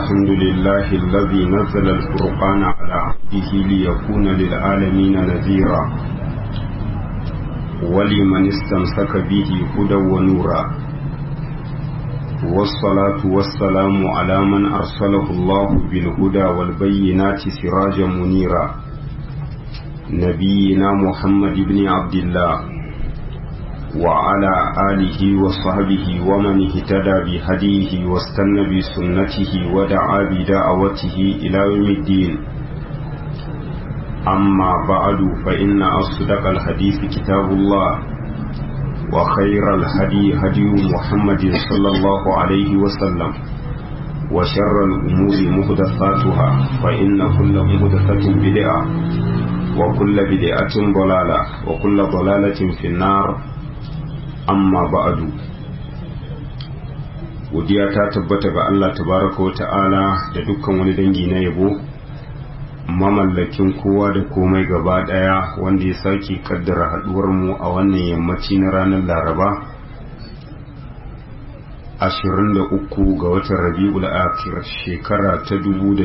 الحمد لله الذي نزل الفرقان على عبده ليكون للعالمين نذيرا ولمن استمسك به هدى ونورا والصلاة والسلام على من أرسله الله بالهدى والبينات سراجا منيرا نبينا محمد بن عبد الله وعلى آله وصحبه ومن اهتدى بهديه واستنى بسنته ودعا بدعوته إلى يوم الدين أما بعد فإن أصدق الحديث كتاب الله وخير الهدي هدي محمد صلى الله عليه وسلم وشر الأمور مهدثاتها فإن كل مهدثة بدعة وكل بدعة ضلالة وكل ضلالة في النار amma ba'adu godiya ta tabbata ga Allah tabaraka wa ta'ala da dukkan wani dangi na yabo mamallakin kowa da komai gaba daya wanda ya sake kaddara haduwar mu a wannan yammaci na ranar laraba 23 ga watan rabi'ul akhir shekara ta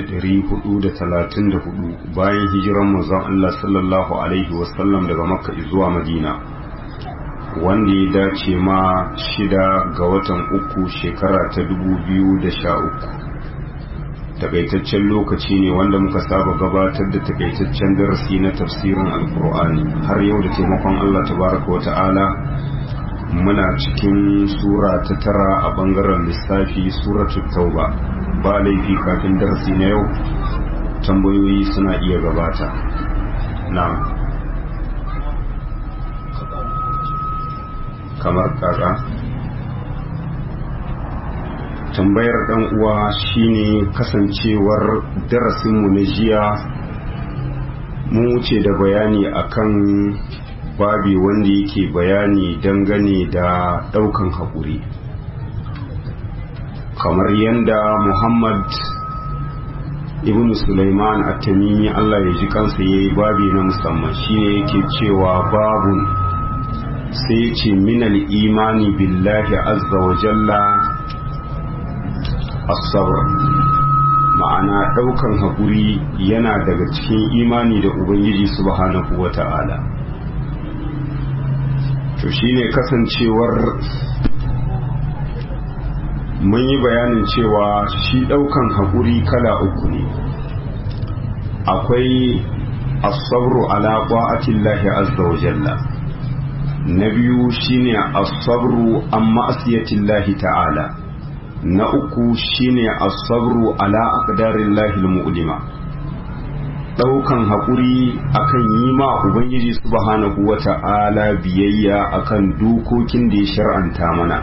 1434 bayan hijiran manzon Allah sallallahu alaihi wasallam daga makka zuwa madina wanda ya dace ma shida ga watan uku shekara ta dubu biyu da sha uku takaitaccen lokaci ne wanda muka saba gabatar da takaitaccen darasi na tafsirin alkur'ani har yau da taimakon allah tabaraka wa ta'ala muna cikin sura ta tara a bangaren lissafi suratu tauba ba laifi kafin darasi na yau tambayoyi suna iya gabata na kamar kaza tambayar dan uwa shine kasancewar darasinmu na jiya mun wuce da bayani akan babi wanda yake bayani dangane da daukan haƙuri kamar yadda muhammad ibn Sulaiman at-tamimi Allah ya ji kansa yayi babi na musamman shine yake cewa babun sai ce minal imani billahi azza wa jalla as-sabr ma'ana daukan haƙuri yana daga cikin imani da ubangiji subhanahu wa ta'ala to shine kasancewar mun yi bayanin cewa shi daukan haƙuri kala uku ne akwai as-sabru ala ta'atillahi azza wa jalla na biyu shine as-sabru an ma'asiyatillahi ta'ala na uku shine as-sabru ala aqdarillahi al-mu'lima daukan hakuri akan yi ma ubangiji subhanahu wata'ala biyayya akan dokokin da ya shar'anta mana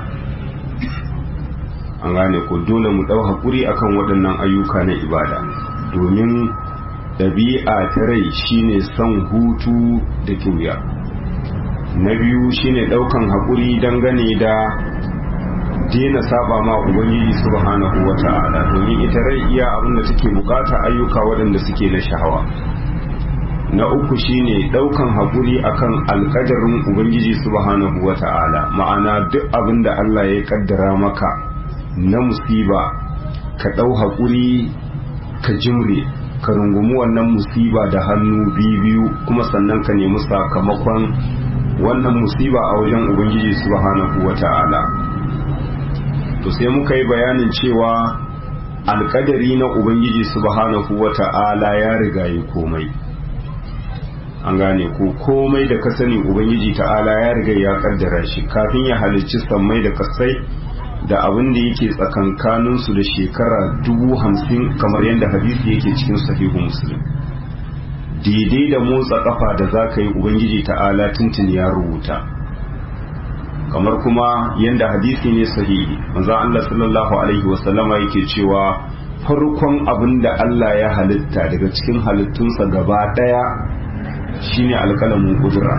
an gane ko dole mu dau hakuri akan waɗannan ayyuka na ibada domin ɗabi'a ta rai shine son hutu da kiwiya na biyu shine daukan haƙuri dangane da dena saba ma ubangiji subhanahu wata'ala domin ita rai iya abin da take bukata ayyuka waɗanda suke na shahawa na uku shine daukan haƙuri akan alƙadarin ubangiji subhanahu wata'ala ma'ana duk abin da Allah ya kaddara maka na musiba ka ɗau haƙuri ka jimre ka rungumi wannan musiba da hannu biyu kuma sannan ka nemi sakamakon wannan musiba a wajen ubangiji subhanahu wata'ala to sai muka yi bayanin cewa alkadari na ubangiji subhanahu wata'ala ya riga yi komai an gane ko komai da ka sani ubangiji ta'ala ya riga ya kaddara shi kafin ya halicci sammai da kasai da abin da yake tsakankaninsu da shekara dubu hamsin kamar yadda hadisi yake cikin sahihu muslim daidai da motsa kafa da za ka yi ubangiji ta'ala tuntun ya rubuta kamar kuma yadda hadisi ne sahihi manzo Allah sallallahu alaihi wasallama yake cewa farkon abin da Allah ya halitta daga cikin halittunsa gaba daya shine alkalamin kudura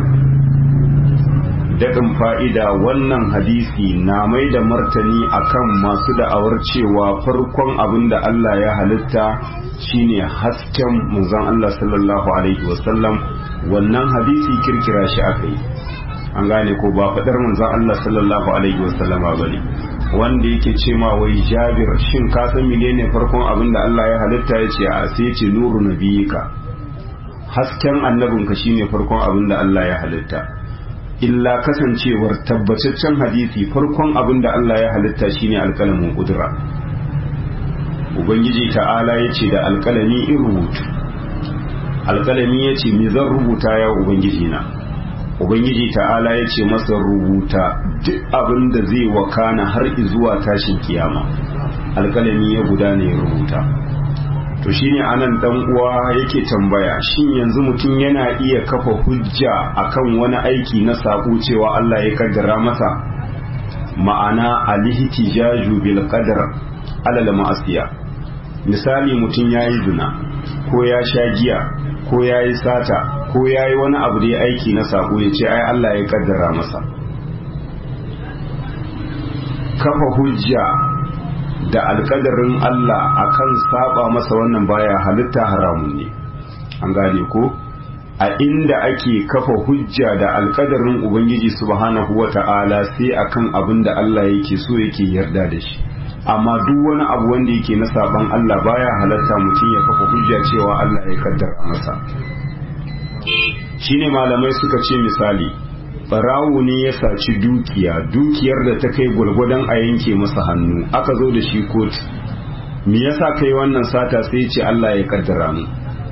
daɗin fa'ida wannan hadisi na mai da martani akan masu da'awar cewa farkon abin da Allah ya halitta shine hasken manzon Allah sallallahu alaihi wasallam wannan hadisi kirkira shi aka yi an gane ko ba faɗar manzon Allah sallallahu alaihi wasallama ba ne wanda yake ce ma wai jabir shin ka san menene farkon abin da Allah ya halitta ya ce a sai ce nuru nabiyika hasken annabinka shine farkon abin da Allah ya halitta illa kasancewar tabbataccen hadisi farkon abin da Allah ya halitta shine alkalamin kudura ubangiji ta'ala ya ce da alkalami in rubutu alkalami ya ce me zan rubuta ya ubangiji na ubangiji ta'ala ya ce masa rubuta duk abin da zai wakana har zuwa tashin kiyama alkalami ya gudana ya rubuta to shine anan dan uwa yake tambaya shin yanzu mutum yana iya kafa hujja akan wani aiki na sako cewa Allah ya kaddara masa ma'ana alihtijaju bil qadar alal ma'asiya misali mutum yayi zina ko ya sha giya ko yayi sata ko yayi wani abu da ya aiki na sako ya ce ai Allah ya kaddara masa kafa hujja da alkadarin Allah akan saba masa wannan baya halitta haramun ne an gane ko a inda ake kafa hujja da alkadarin ubangiji subhanahu wata'ala sai akan abin da Allah yake so yake yarda da shi amma duk wani abu wanda yake na saban Allah baya halatta mutum ya kafa hujja cewa Allah ya kaddara masa shine malamai suka ce misali barawo ne ya saci dukiya dukiyar da ta kai gwargwadon a yanke masa hannu aka zo da shi kotu me yasa kai wannan sata sai ce Allah ya kaddara mu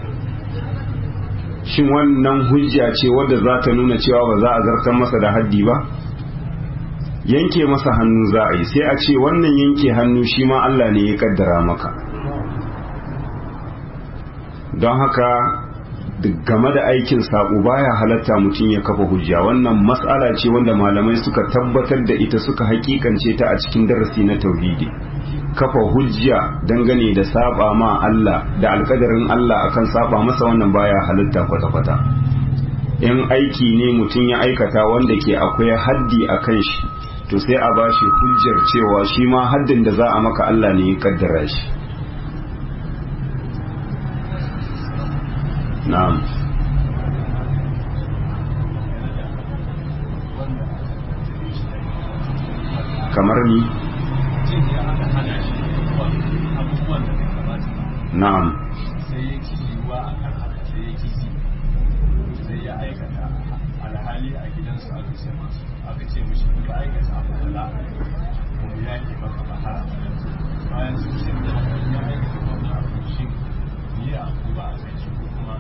shin wannan hujja ce wadda za ta nuna cewa ba za a zartar masa da haddi ba yanke masa hannu za a yi sai a ce wannan yanke hannu shi ma Allah ne ya kaddara maka don haka game da aikin saƙo baya halatta mutum ya kafa hujja wannan matsala ce wanda malamai suka tabbatar da ita suka hakikance ta a cikin darasi na tauhidi kafa hujja dangane da saba ma Allah da alkadarin Allah akan saba masa wannan baya halatta kwata-kwata in aiki ne mutum ya aikata wanda ke akwai haddi a kan shi to sai a bashi hujjar cewa shi ma haddin da za a maka Allah ne ya kaddara shi na'am kamar ni na'am sai ya ci yiwuwa a kan haka sai ya kisi sai ya aikata alhali a gidansu aka ce masu aka ce mishi in ka aikata abu kala kuma ya ke maka ba har bayan sun ce da ya aikata wannan abu shi ni a ko ba a kai shi ko kuma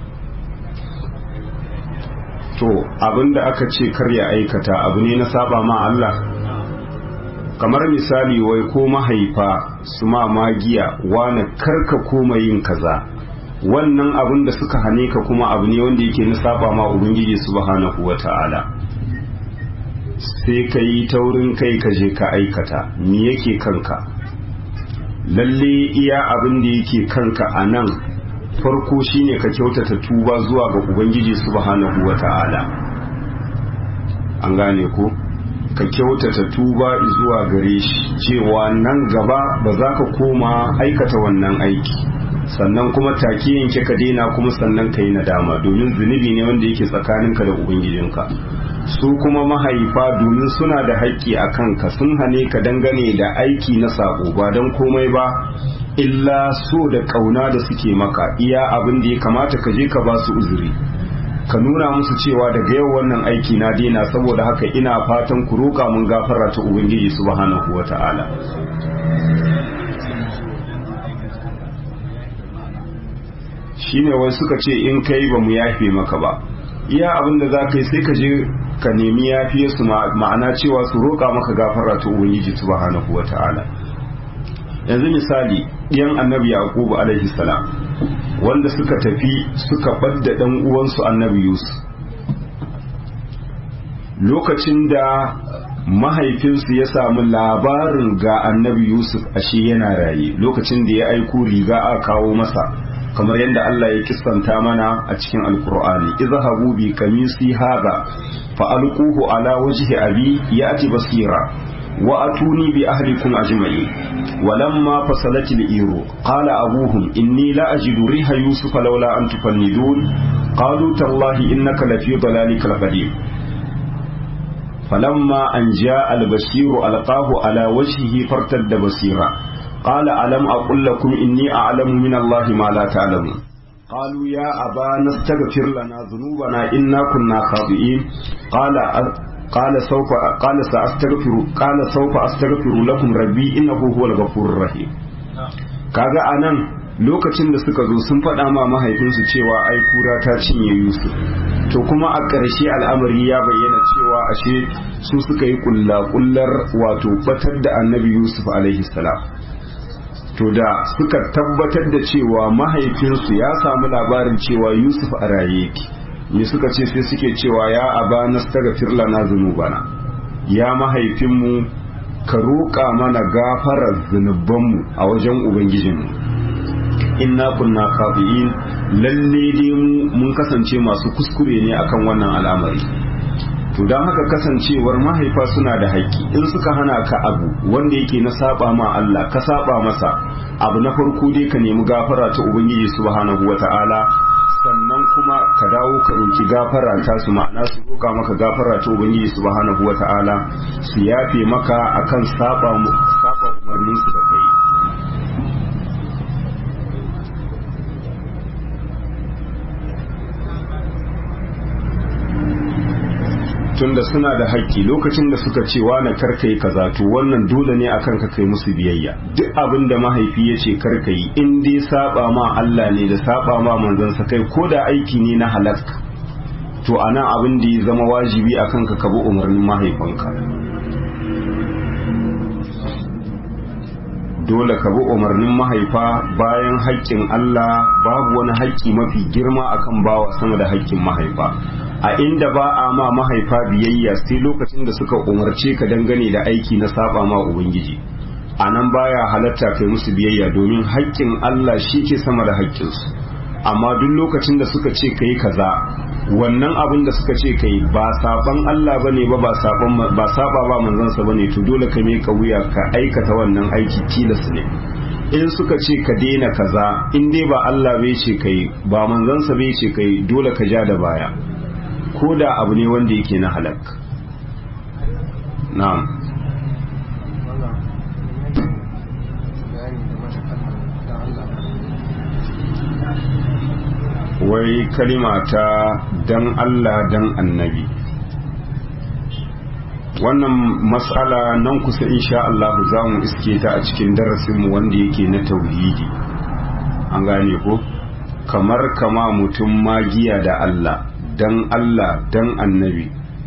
to abinda aka ce kar ya aikata abu ne na saba ma Allah kamar misali wai ko mahaifa su ma magiya wane karka koma yin kaza wannan abin da suka hane ka kuma abu ne wanda yake na saba ma ubangiji subhanahu wata'ala sai ka yi taurin kai ka je ka aikata me yake kanka lalle iya abin da yake kanka a nan farko shine ka kyautata tuba zuwa ga ubangiji subhanahu wata'ala an gane ko ka kyautata tuba zuwa gare shi cewa nan gaba ba za ka koma aikata wannan aiki sannan kuma take yanke ka daina kuma sannan ka yi nadama domin zunubi ne wanda yake tsakaninka da ubangijinka su kuma mahaifa domin suna da haƙƙi a kanka sun hane ka dangane da aiki na saƙo ba don komai ba illa so da ƙauna da suke maka iya abin da ya kamata ka je ka ba su uzuri ka nuna musu cewa daga yau wannan aiki na daina saboda haka ina fatan ku roƙa mun gafara ta ubangiji subhanahu wata'ala shine wai suka ce in kai ba mu yafe maka ba iya abin da za ka yi sai ka je ka nemi yafiye su ma'ana cewa su roƙa maka gafara ta ubangiji subhanahu wata'ala yanzu misali ɗiyan annabi yaqubu alaihi salam wanda suka tafi suka ɓadda ɗan uwansu annabi yusuf lokacin da mahaifinsu ya samu labarin ga annabi yusuf ashe yana raye lokacin da ya aiko riga a kawo masa kamar yadda Allah ya kissanta mana a cikin alkur'ani izhabu bi kamisi hadha fa alquhu ala wajhi abi ya'ti basira wa atuni bi ahlikum ajma'in walamma fasalat al-iru qala abuhum inni la ajidu riha yusuf laula an tufannidun qalu tallahi innaka lafi dalalikal qadim falamma an ja albashiru alqahu ala wajhihi fartadda basira qala alam aqul lakum inni a'lamu min allahi ma la ta'lamun قالوا يا أبانا استغفر لنا ذنوبنا إنا كنا خاطئين قال قال سوف قال سأستغفر قال سوف أستغفر لكم ربي إنه هو الغفور الرحيم kaga anan lokacin da suka zo sun faɗa ma mahaifinsu cewa ai kura ta cinye Yusuf to kuma a ƙarshe al'amari ya bayyana cewa ashe su suka yi kulla-kullar wato batar da annabi Yusuf alaihi salam to da suka tabbatar da cewa mahaifinsu ya samu labarin cewa Yusuf a raye yake me suka ce sai suke cewa ya aba nastaghfir lana dhunubana ya mahaifinmu ka roƙa mana gafarar zunubanmu a wajen ubangijinmu inna kunna khati'in lalle dai mu mun kasance masu kuskure ne akan wannan al'amari to don haka kasancewar mahaifa suna da haƙƙi in suka hana ka abu wanda yake na saba ma Allah ka saba masa abu na farko dai ka nemi gafara ta ubangiji subhanahu wata'ala sannan kuma ka dawo ka roki gafara ta su ma'ana su roka maka gafara ta ubangiji subhanahu wata'ala su yafe maka akan saba saba umarnin su da kai tunda suna da haƙƙi lokacin da suka ce na karkai kaza to wannan dole ne akan ka kai musu biyayya duk abin da mahaifi ya ce karkai in dai saba ma Allah ne da saba ma manzansa kai ko da aiki ne na halak to anan abin da ya zama wajibi akan ka kabi umarnin mahaifinka dole ka bi umarnin mahaifa bayan haƙƙin Allah babu wani haƙƙi mafi girma akan bawa sama da haƙƙin mahaifa a inda ba a ma mahaifa biyayya sai lokacin da suka umarce ka dangane da aiki na saba ma ubangiji a nan baya halatta kai musu biyayya domin haƙƙin Allah shi ke sama da haƙƙinsu amma duk lokacin da suka ce kai kaza wannan abin da suka ce kai ba saban Allah bane ba ba saban ba saba ba manzansa bane to dole ka mai wuya ka aikata wannan aiki tilas ne in suka ce ka daina kaza in dai ba Allah bai ce kai ba manzansa bai ce kai dole ka ja da baya ko da abu ne wanda yake na halak na'am wai kalima ta dan Allah dan annabi wannan matsala nan kusa insha Allah za mu iske ta a cikin darasinmu wanda yake na tauhidi an gane ko kamar kama mutum magiya da Allah dan Allah dan annabi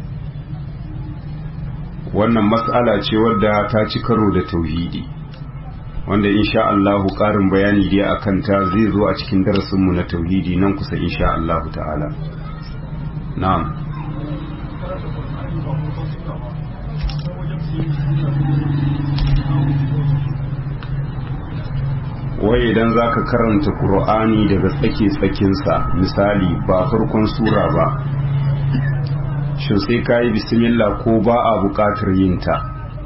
wannan matsala ce wadda ta ci karo da tauhidi wanda insha Allahu ƙarin bayani dai akan ta zai zo a cikin darasinmu na tauhidi nan kusa insha Allahu ta'ala na'am wai idan za ka karanta ƙur'ani daga tsake-tsakinsa misali ba farkon sura ba shin sai ka yi bismillah ko ba a buƙatar yinta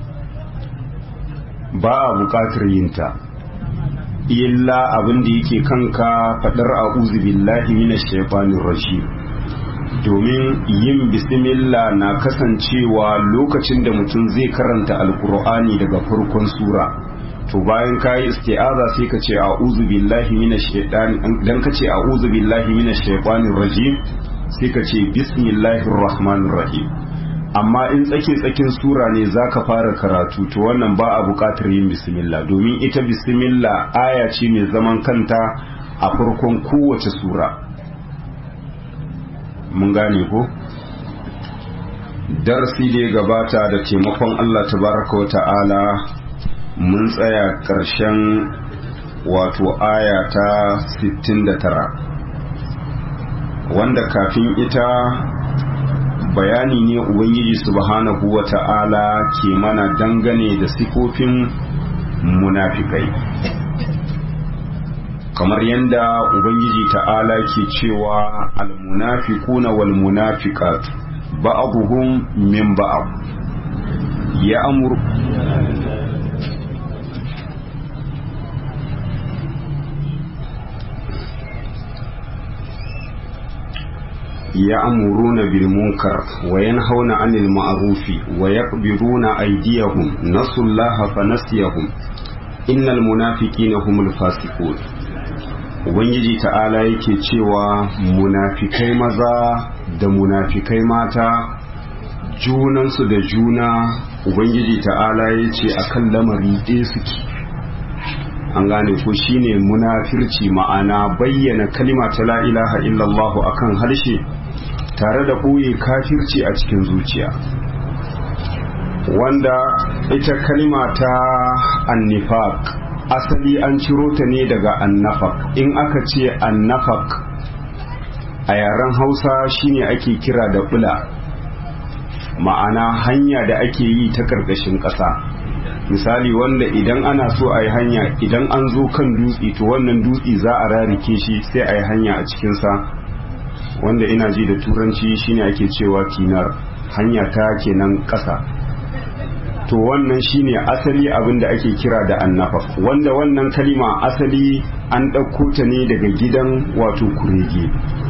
ba a buƙatar yinta illa abin da yake kanka faɗar a'udhu billahi minash shaitanir rajim domin yin bismillah na kasancewa lokacin da mutum zai karanta alkur'ani daga farkon sura to bayan kayi isti'aza sai ka ce a'udhu billahi minash shaitani dan ka ce a'udhu billahi minash shaitanir rajim sai ka ce bismillahir rahmanir rahim amma in tsake tsakin sura ne zaka fara karatu to wannan ba a buƙatar yin bismillah domin ita bismillah aya ce mai zaman kanta a farkon kowace sura mun gane ko darasi da ya gabata da taimakon Allah tabaraka wa ta'ala mun tsaya ƙarshen wato aya ta 69 wanda kafin ita bayani ne ubangiji subhanahu wa ta'ala ke mana dangane da sifofin munafikai kamar yadda ubangiji ta'ala ke cewa almunafiquna wal munafiqatu ba'dhum min ba'd ya'mur يأمرون بالمنكر وينهون عن المعروف ويقبضون أيديهم نسوا الله فنسيهم إن المنافقين هم الفاسقون Ubangiji ta'ala yake cewa munafikai maza da munafikai mata junansu da juna Ubangiji ta'ala ya ce a kan lamari ɗaya suke an gane ko shine munafirci ma'ana bayyana kalima ta la ilaha illallahu akan harshe tare da ɓoye kafirci a cikin zuciya wanda ita kalima ta annifaq asali an ciro ta ne daga annafaq in aka ce annafaq a yaren hausa shine ake kira da bula ma'ana hanya da ake yi ta ƙarƙashin ƙasa misali wanda idan ana so a yi hanya idan an zo kan dutse to wannan dutse za a rarike shi sai a yi hanya a cikinsa wanda ina ji da turanci shine ake cewa kinar hanya ta kenan ƙasa to wannan shine asali abin da ake kira da annafaf wanda wannan kalima asali an ɗauko ta ne daga gidan wato kurege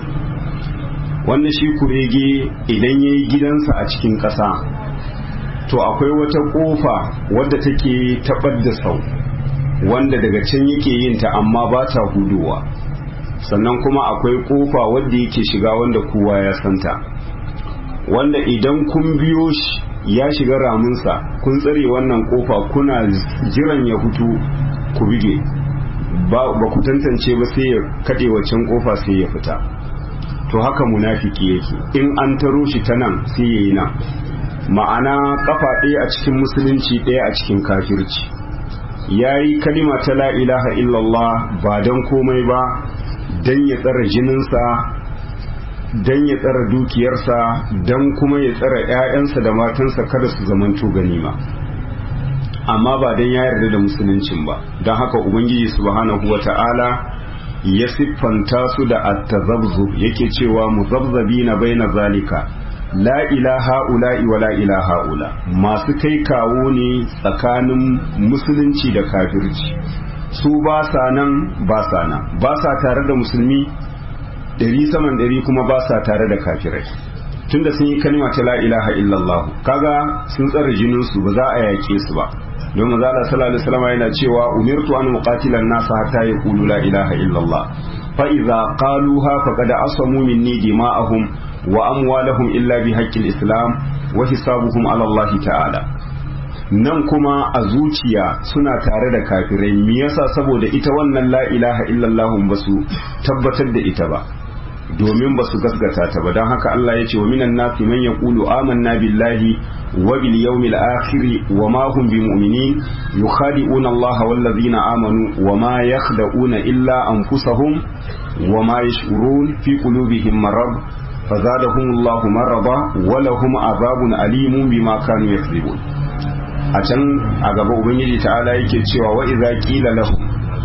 wanda shi kurege idan ya yi gidansa a cikin ƙasa to akwai wata ƙofa wadda take taɓar da sau wanda daga can yake yin ta amma ba ta hudowa sannan kuma akwai ƙofa wadda yake shiga wanda kowa ya santa wanda idan kun biyo shi ya shiga ramunsa kun tsare wannan ƙofa kuna jiran ya fito ku bige ba ku tantance ba sai ya kaɗe waccan ƙofa sai ya fita to haka munafiki yake in an taro shi ta nan sai ya yi nan ma'ana kafa ɗaya a cikin musulunci ɗaya a cikin kafirci ya yi kalima ta la ilaha illallah ba don komai ba don ya tsara jininsa don ya tsara dukiyarsa don kuma ya tsara 'ya'yansa da matansa kada su zamanto ganima amma ba don ya yarda da musuluncin ba don haka ubangiji subhanahu wa ta'ala ya siffanta su da attazabzub yake cewa muzabzabi na baina zalika la ilaha ula'i wa la ilaha ula masu kai kawo ne tsakanin musulunci da kafirci su ba sa nan ba sa nan ba sa tare da musulmi ɗari saman ɗari kuma ba sa tare da kafirai tunda sun yi kalma ta la ilaha illallah kaga sun tsara jinin su ba za a yaƙe su ba don maza Allah sallallahu alaihi wasallam yana cewa umirtu an muqatila an-nasa hatta yaqulu la ilaha illallah fa idza qaluha faqad asamu minni dima'ahum wa amwalahum illa bi haqqil islam wa hisabuhum ala Allah ta'ala nan kuma a zuciya suna tare da kafirai me yasa saboda ita wannan la ilaha illallah ba su tabbatar da ita ba domin ba su gasgata ta ba don haka Allah ya ce wa minan nasi man yaqulu amanna billahi wa bil yawmil akhir wa ma hum bimu'minin yukhadi'una Allah wal ladina amanu wa ma yakhda'una illa anfusahum wa ma yash'urun fi qulubihim marad fazadahum Allah marada wa lahum azabun alimun bima kanu yakzibun a can a gaba ubangiji ta'ala yake cewa wa idza qila lahum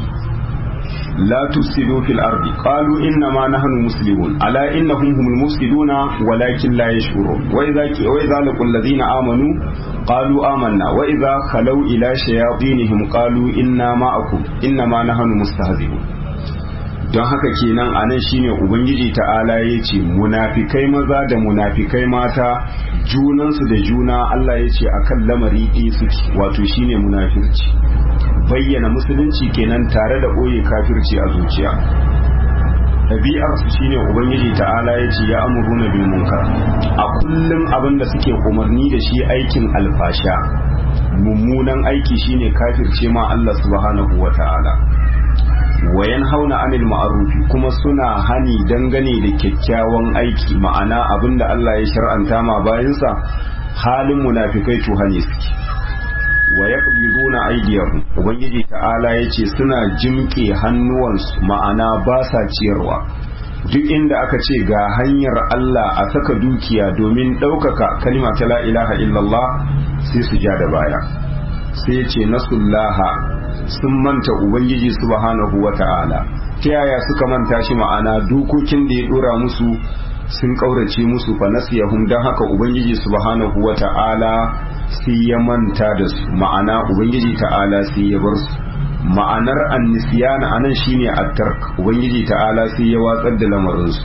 لا تفسدوا في الأرض قالوا إنما نحن مسلمون ألا إنهم هم المفسدون ولكن لا يشعرون وإذا وإذا لقوا الذين آمنوا قالوا آمنا وإذا خلوا إلى شياطينهم قالوا إنا معكم إنما نحن مستهزئون don haka kenan a nan shine ubangiji ta'ala ya ce munafikai maza da munafikai mata junansu da juna Allah ya ce akan lamari ɗaya suke wato shine munafirci bayyana musulunci kenan tare da ɓoye kafirci a zuciya ɗabi'arsu shine ubangiji ta'ala ya ce ya amuru na bil munkar a kullum abin da suke umarni da shi aikin alfasha mummunan aiki shine kafirce ma Allah subhanahu wa ta'ala wayan hauna anil ma'arufi kuma suna hani dangane da kyakkyawan aiki ma'ana abin da Allah ya shar'anta ma bayansa halin munafikai to hani suke wa yaqbiduna aydiyahum ubangiji ta'ala yace suna jimke hannuwansu ma'ana ba sa ciyarwa duk inda aka ce ga hanyar Allah a saka dukiya domin ɗaukaka kalima ta la ilaha illallah sai su ja da baya sai ce nasullaha sun manta ubangiji subhanahu wa ta'ala ta yaya suka manta shi ma'ana dokokin da ya dora musu sun kaurace musu fa nasiyahum dan haka ubangiji subhanahu wa ta'ala sai ya manta da su ma'ana ubangiji ta'ala sai ya bar su ma'anar annisiyana anan shine at-tark ubangiji ta'ala sai ya watsar da lamarin su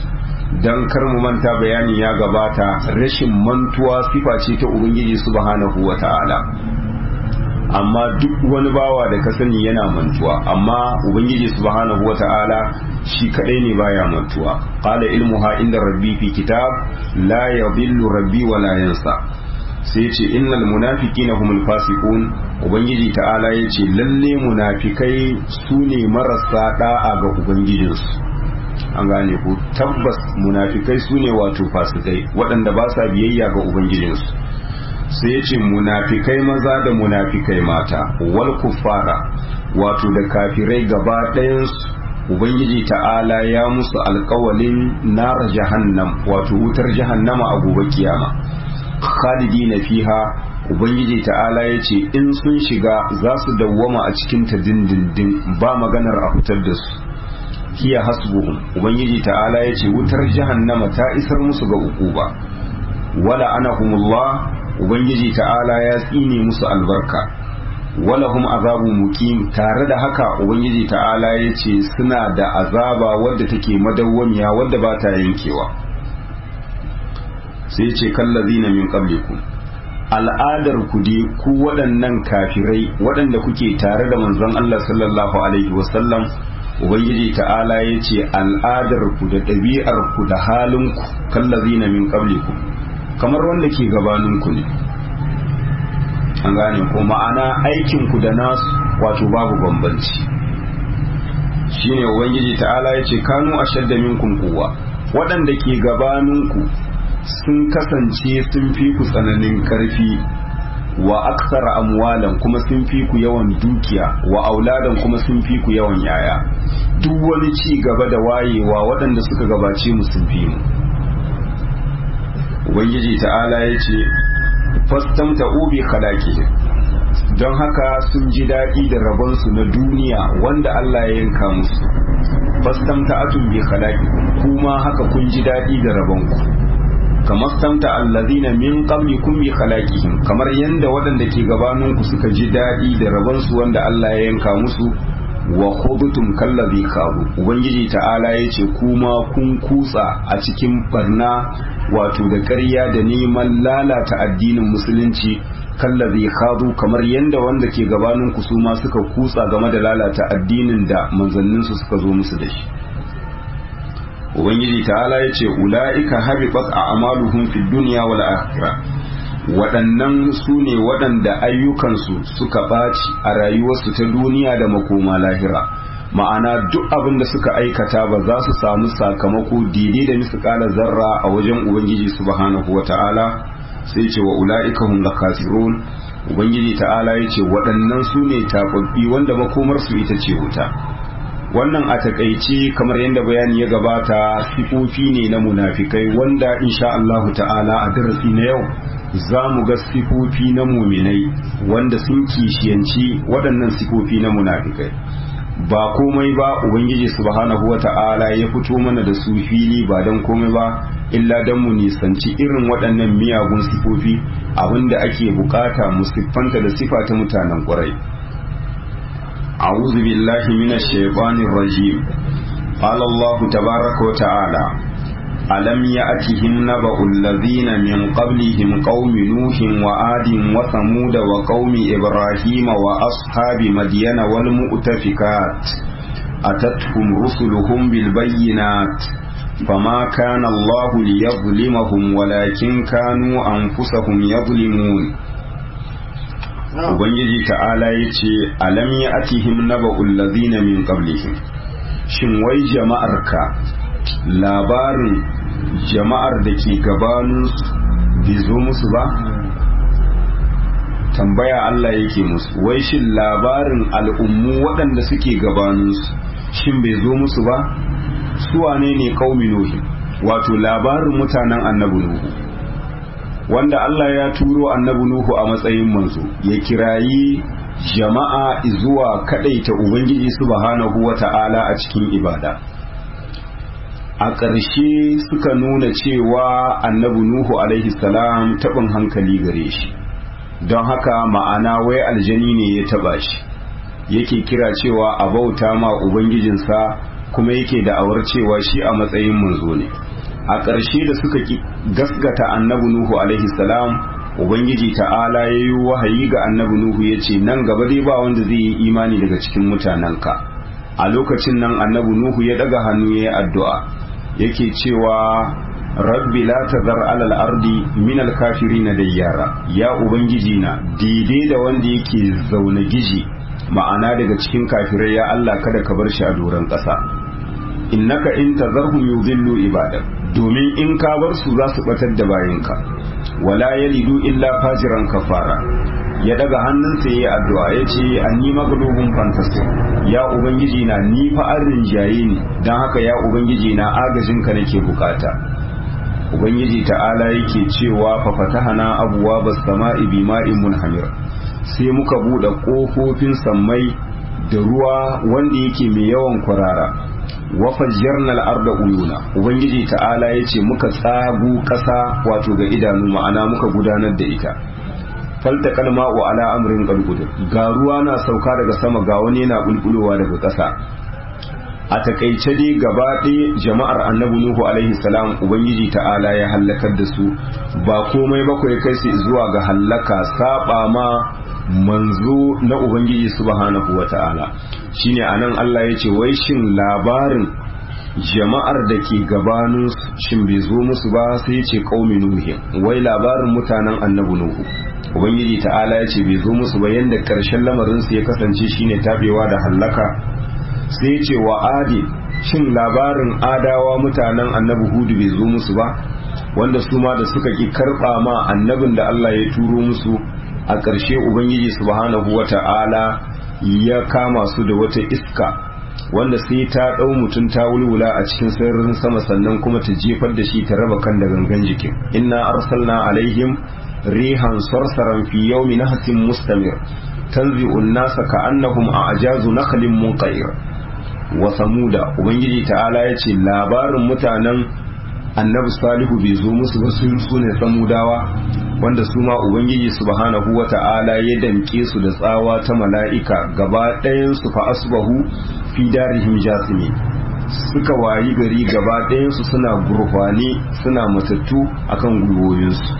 don kar mu manta bayani ya gabata rashin mantuwa sifa ce ta ubangiji subhanahu wa ta'ala amma duk wani bawa da ka sani yana mantuwa amma ubangiji subhanahu wa ta'ala shi kadai ne baya mantuwa qala ilmuha inda rabbi fi kitab la yadhillu rabbi wa la yansa sai ce innal munafiqina humul fasiqun ubangiji ta'ala yace lalle munafikai su ne marasa da'a ga ubangijinsu an gane ku tabbas munafikai su ne wato fasikai waɗanda ba sa biyayya ga ubangijinsu sai ya ce munafikai maza da munafikai mata wal kuffara wato da kafirai gaba ɗayansu ubangiji ta'ala ya musu alkawalin nara jahannam wato wutar jahannama a gobe kiyama khalidi na fiha ubangiji ta'ala ya ce in sun shiga za su dawwama a cikin ta dindindin ba maganar a fitar da su hiya hasbuhum ubangiji ta'ala ya ce wutar jahannama ta isar musu ga ukuba wala anahumullah ubangiji ta'ala ya tsine musu albarka walahum azabu muqim tare da haka ubangiji ta'ala ya ce suna da azaba wadda take madawwamiya wadda ba ta yankewa sai ce kallazina min qablikum al'adar ku dai ku waɗannan kafirai waɗanda kuke tare da manzon Allah sallallahu alaihi wasallam ubangiji ta'ala ya ce al'adar ku da ɗabi'ar ku da halin ku kallazina min qablikum kamar wanda ke gabaninku ne an gane ko ma'ana aikinku da nasu wato babu bambanci shine ubangiji ta'ala ya ce kanu ashadda minkum quwwa waɗanda ke gabaninku sun kasance sun fi ku tsananin karfi wa aksara amwalan kuma sun fi ku yawan dukiya wa auladan kuma sun fi ku yawan yaya duk wani ci gaba da wayewa waɗanda suka gabace mu sun fi mu ubangiji ta'ala ya ce fastamta ubi khalaqi don haka sun ji daɗi da rabonsu na duniya wanda Allah ya yanka musu fastamta atun bi khalaqi kuma haka kun ji daɗi da rabonku kamar stamta allazina min qablikum bi khalaqihim kamar yanda waɗanda ke gabaninku suka ji daɗi da rabonsu wanda Allah ya yanka musu wa khudtum kallazi khabu ubangiji ta'ala yace kuma kun kutsa a cikin barna wato da ƙarya da neman lalata addinin musulunci kallazi khadu kamar yanda wanda ke gabanin ku su ma suka kutsa game da lalata addinin da manzannin su suka zo musu da shi ubangiji ta'ala yace ulaika habibat a'maluhum fid dunya wal akhirah waɗannan su ne waɗanda ayyukansu suka ɓaci a rayuwarsu ta duniya da makoma lahira ma'ana duk abin da suka aikata ba za su samu sakamako daidai da misƙala zarra a wajen ubangiji subhanahu wa ta'ala sai ce wa ula'ika hum lakasirun ubangiji ta'ala ya ce waɗannan su ne taɓaɓɓi wanda makomarsu ita ce wuta wannan a takaice kamar yadda bayani ya gabata sifofi ne na munafikai wanda insha Allah ta'ala a darasi na yau za mu ga sifofi na muminai wanda sun kishiyanci waɗannan sifofi na munafikai ba komai ba ubangiji subhanahu wa ta'ala ya fito mana da su fili ba don komai ba illa don mu nisanci irin waɗannan miyagun sifofi abinda ake bukata mu siffanta da sifa ta mutanen ƙwarai أعوذ بالله من الشيطان الرجيم قال الله تبارك وتعالى ألم يأتهم نبأ الذين من قبلهم قوم نوح وآد وثمود وقوم إبراهيم وأصحاب مدين والمؤتفكات أتتهم رسلهم بالبينات فما كان الله ليظلمهم ولكن كانوا أنفسهم يظلمون Ubangiji ta'ala ya ce, Alam ya atihim naba'ul ladina min qablihim shin wai jama'arka labarin jama'ar da ke gabaninsu bai zo musu ba? Tambaya Allah yake musu, wai shin labarin al'ummu waɗanda suke gabaninsu shin bai zo musu ba? Su wane ne ƙaumi Nuhi, wato labarin mutanen annabi Nuhu. wanda Allah ya turo annabi Nuhu a matsayin manzo ya kirayi jama'a zuwa kadaita Ubangiji subhanahu wata'ala a cikin ibada a ƙarshe suka nuna cewa annabi Nuhu alaihi salam taɓin hankali gare shi don haka ma'ana wai aljani ne ya taɓa shi yake kira cewa a bauta ma Ubangijinsa kuma yake da'awar cewa shi a matsayin manzo ne a ƙarshe da suka ki gasgata annabi nuhu alaihi salam ubangiji ta'ala ya yi wahayi ga annabi nuhu ya ce nan gaba dai ba wanda zai yi imani daga cikin mutanenka a lokacin nan annabi nuhu ya daga hannu ya yi addu'a yake cewa rabbi la tazar alal ardi min al kafirin dayyara ya ubangiji na daidai da wanda yake zaune giji ma'ana daga cikin kafirai ya Allah kada ka bar shi a doron ƙasa innaka in tazarhum yudhillu ibadak domin in ka bar su za su batar da bayinka wala yalidu illa fajiran kafara ya daga hannunsa yayi addu'a yace anni maglubun fantastic ya ubangiji na ni fa an rinjaye ni dan haka ya ubangiji na agajin ka nake bukata ubangiji ta'ala yake cewa fa fatahana abwaabas sama'i bima'in munhamir sai muka bude kofofin sammai da ruwa wanda yake mai yawan kwarara wa fajjarna al-arda uyuna ubangiji ta'ala yace muka tsagu kasa wato ga idanu ma'ana muka gudanar da ita falta kalma wa ala amrin qalqud ga ruwa na sauka daga sama ga wani yana bulbulowa daga kasa a takaice dai gaba ɗaya jama'ar annabi nuhu alaihi salam ubangiji ta'ala ya hallakar da su ba komai bakwai kai su zuwa ga hallaka saba ma manzo na ubangiji subhanahu wa ta'ala shine anan Allah ya ce wai shin labarin jama'ar da ke gabanin shin bai zo musu ba sai ya ce qaumi nuhi wai labarin mutanen annabi nuhu ubangiji ta'ala ya ce bai zo musu ba yanda karshen lamarin su ya kasance shine tabewa da hallaka sai ya ce wa adi shin labarin adawa mutanen annabi hudu bai zo musu ba wanda su ma da suka ki karba ma annabin da Allah ya turo musu a ƙarshe ubangiji subhanahu wata'ala ya kama su da wata iska wanda sai ta ɗau mutum ta wulwula a cikin sararin sama sannan kuma ta jefar da shi ta raba kan da gangan jikin inna arsalna alaihim rihan sarsaran fi yawmi nahsin mustamir tanzi'un nasa ka'annahum a'jazu nakhlin munqair wa samuda ubangiji ta'ala yace labarin mutanen annabi salihu bai zo musu ba su ne samudawa wanda su ma ubangiji subhanahu wa ta'ala ya damke su da tsawa ta mala'ika gaba ɗayan su fa asbahu fi darihim jasimi suka wayi gari gaba ɗayan su suna gurfani suna matattu akan gwiwoyinsu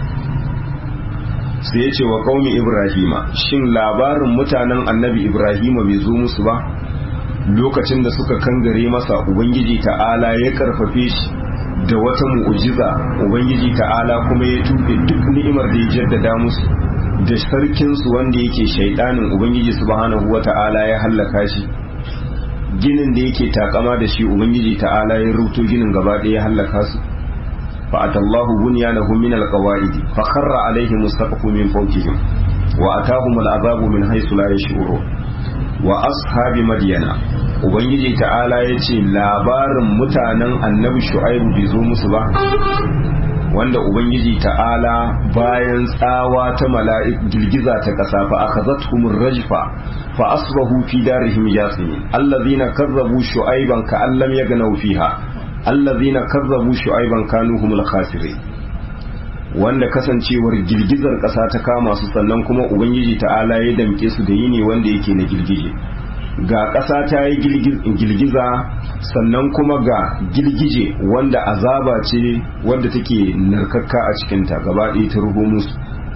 sai ya ce wa qaumi ibrahima shin labarin mutanen annabi ibrahima bai zo musu ba lokacin da suka kangare masa ubangiji ta'ala ya karfafe shi da wata mu'ujiza ubangiji ta'ala kuma ya tuɓe duk ni'imar da ya jaddada musu da sarkinsu wanda yake shaidanin ubangiji subhanahu wa ta'ala ya hallaka shi ginin da yake takama da shi ubangiji ta'ala ya rubuto ginin gaba ɗaya ya hallaka su fa atallahu bunyanahum min alqawaid fa kharra alaihim as-saqfu min fawqihim wa atahum al'azabu min haythu la yash'urun wa ashabi madyana ubangiji ta'ala ya ce labarin mutanen annabi shu'aibu bai zo musu ba wanda ubangiji ta'ala bayan tsawa ta mala'ik girgiza ta ƙasa fa akhadhatuhum rajfa fa asbahu fi darihim yasimin allazina kazzabu shu'aiban ka allam yagnaw fiha allazina kazzabu shu'aiban kanu humul khasirin wanda kasancewar girgizar ƙasa ta kama su sannan kuma ubangiji ta'ala ya damke su da yini wanda yake na girgije ga ƙasa ta yi girgiza sannan kuma ga girgije wanda azaba ce wanda take narkakka a cikinta gaba ɗaya ta ruhu musu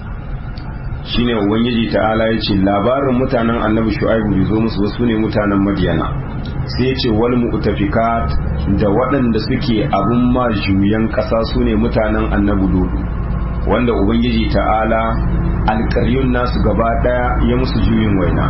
shine ubangiji ta'ala ya ce labarin mutanen annabi shu'aibu bai zo musu wasu ne mutanen madiyana sai ya ce wal mu'tafikat da waɗanda suke abun ma juyan ƙasa su ne mutanen annabi lodu wanda ubangiji ta'ala alƙaryun nasu gaba ɗaya ya musu juyin waina